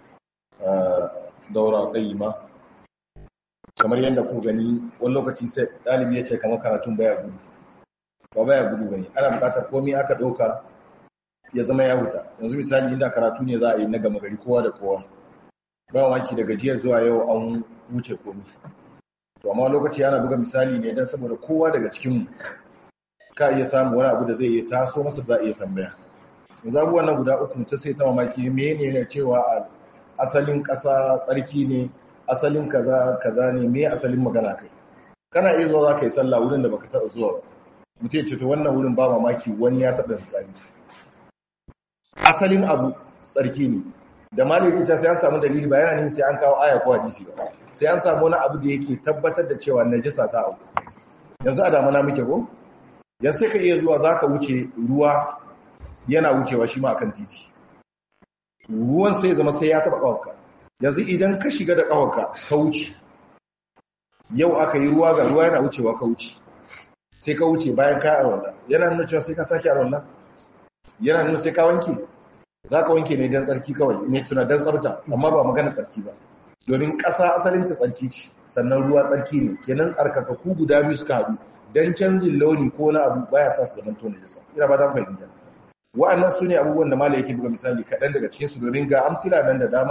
دورة قيمة kamar yadda ku gani wani lokaci sai ɗalibi ya ce kamar karatun baya gudu ba baya gudu bane ana buƙatar komai aka ɗauka ya zama ya huta yanzu misali inda karatu ne za a yi na gama gari kowa da kowa ba maki daga jiya zuwa yau an wuce komai to amma lokaci ana buga misali ne don saboda kowa daga cikinmu ka iya samu wani abu da zai iya taso masa za a iya tambaya yanzu abubuwan nan guda uku ta sai ta mamaki mene ne cewa asalin ƙasa tsarki ne asalin kaza kaza ne me asalin magana kai kana iya zuwa za ka yi sallah wurin da baka taɓa zuwa mutum ce to wannan wurin ba mamaki wani ya taɓa tsari asalin abu tsarki ne da maliki ta sai an samu dalili ba yana sai an kawo aya ko hadisi ba sai an samu wani abu da yake tabbatar da cewa najisa ta abu yanzu a damana muke ko yanzu sai ka iya zuwa zaka wuce ruwa yana wucewa shi ma akan titi ruwan sai zama sai ya taba kawarka yanzu idan ka shiga da kawarka ka wuce yau aka yi ruwa ga ruwa yana wucewa ka wuce sai ka wuce bayan ka arwalla yana nuna cewa sai ka sake arwalla yana nuna sai ka wanke za ka wanke ne don tsarki kawai ne suna don tsarta amma ba magana tsarki ba domin ƙasa asalin ta tsarki ce sannan ruwa tsarki ne kenan tsarkakaku guda biyu suka haɗu don canjin launi ko na abu baya sa su zaman tona jisa ina ba dan fahimta wa'annan su ne abubuwan da malai yake buga misali kaɗan daga cikin su domin ga amsila nan da dama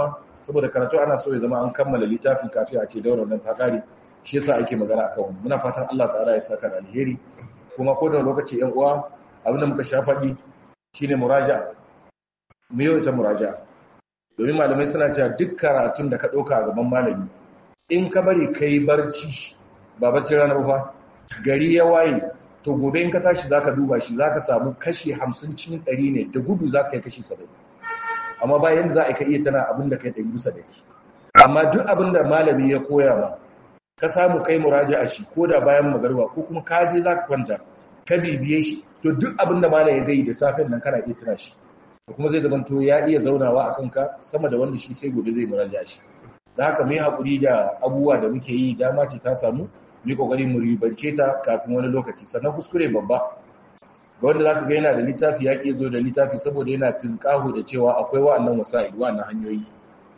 saboda karatu ana so ya zama an kammala littafin kafin a ce daular nan ta kare shi yasa ake magana akan wannan muna fatan Allah ta'ala ya saka da alheri kuma ko da lokaci yan uwa abin da muka sha faɗi shine muraja mu yau ita muraja domin malamai suna cewa duk karatun da ka ɗauka a gaban malami in ka bari kai barci ba barci rana ba gari ya waye to gobe in ka tashi zaka duba shi zaka samu kashi 50 cikin 100 ne da gudu zaka yi kashi 70 amma ba yanda za a ka iya tana abin da kai 100 bisa da shi amma duk abin da malami ya koya ma ka samu kai muraja'a shi ko da bayan magarba ko kuma ka je zaka kwanta ka bibiye shi to duk abin da malami ya gai da safin nan kana iya tana shi kuma zai zama to ya iya zaunawa a kanka sama da wanda shi sai gobe zai muraja'a shi da haka mai haƙuri da abubuwa da muke yi dama ce ta samu yi kokari mu ribance ta kafin wani lokaci sannan kuskure babba ga wanda zaka ga yana da littafi ya ke zo da littafi saboda yana tunkahu da cewa akwai wa'annan wasa'il wa'annan hanyoyi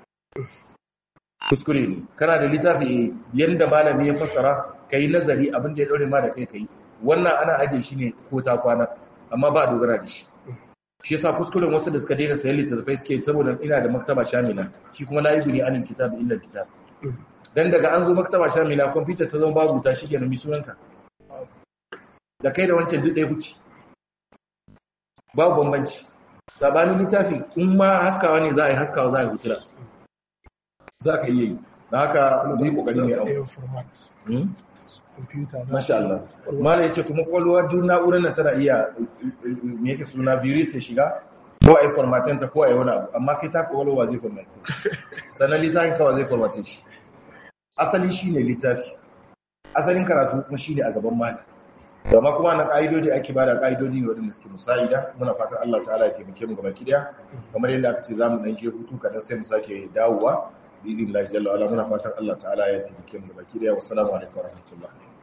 kuskure ne kana da littafi yanda malami ya fassara kai nazari abin da ya daure ma da kai kai wannan ana aje shi ne ko ta kwana amma ba a dogara da shi shi yasa kuskuren wasu da suka daina sayan littattafai suke saboda ina da maktaba shamila shi kuma la yubni anil kitab illa kitab dan daga an zo maktaba shamila kwamfuta ta zama babu ta shige na sunanka da kai da wancan duk ɗaya kuke babu bambanci sabanin littafi in ma haskawa ne za a yi haskawa za a yi hutula za ka iya yi da haka zai kokari ne abu Masha Allah. Mala ya ce kuma kwalwar duk na'urar nan tana iya me yake suna virus ya shiga ko a yi formatin ta ko a yi wani abu amma kai ta kwalwa zai formatin sannan littafin kawai zai formatin shi asali shi ne littafi asalin karatu kuma shi ne a gaban mali amma kuma na ƙa'idodi ake ba da ƙa'idodi ne waɗanda suke musa'ida muna fatan Allah ta'ala ya taimake mu gaba kiɗaya kamar yadda aka ce za mu ɗan je hutu kaɗan sai mu sake dawowa bi izin Allah jalla wala muna fatan Allah ta'ala ya taimake mu gaba kiɗaya wassalamu alaikum warahmatullahi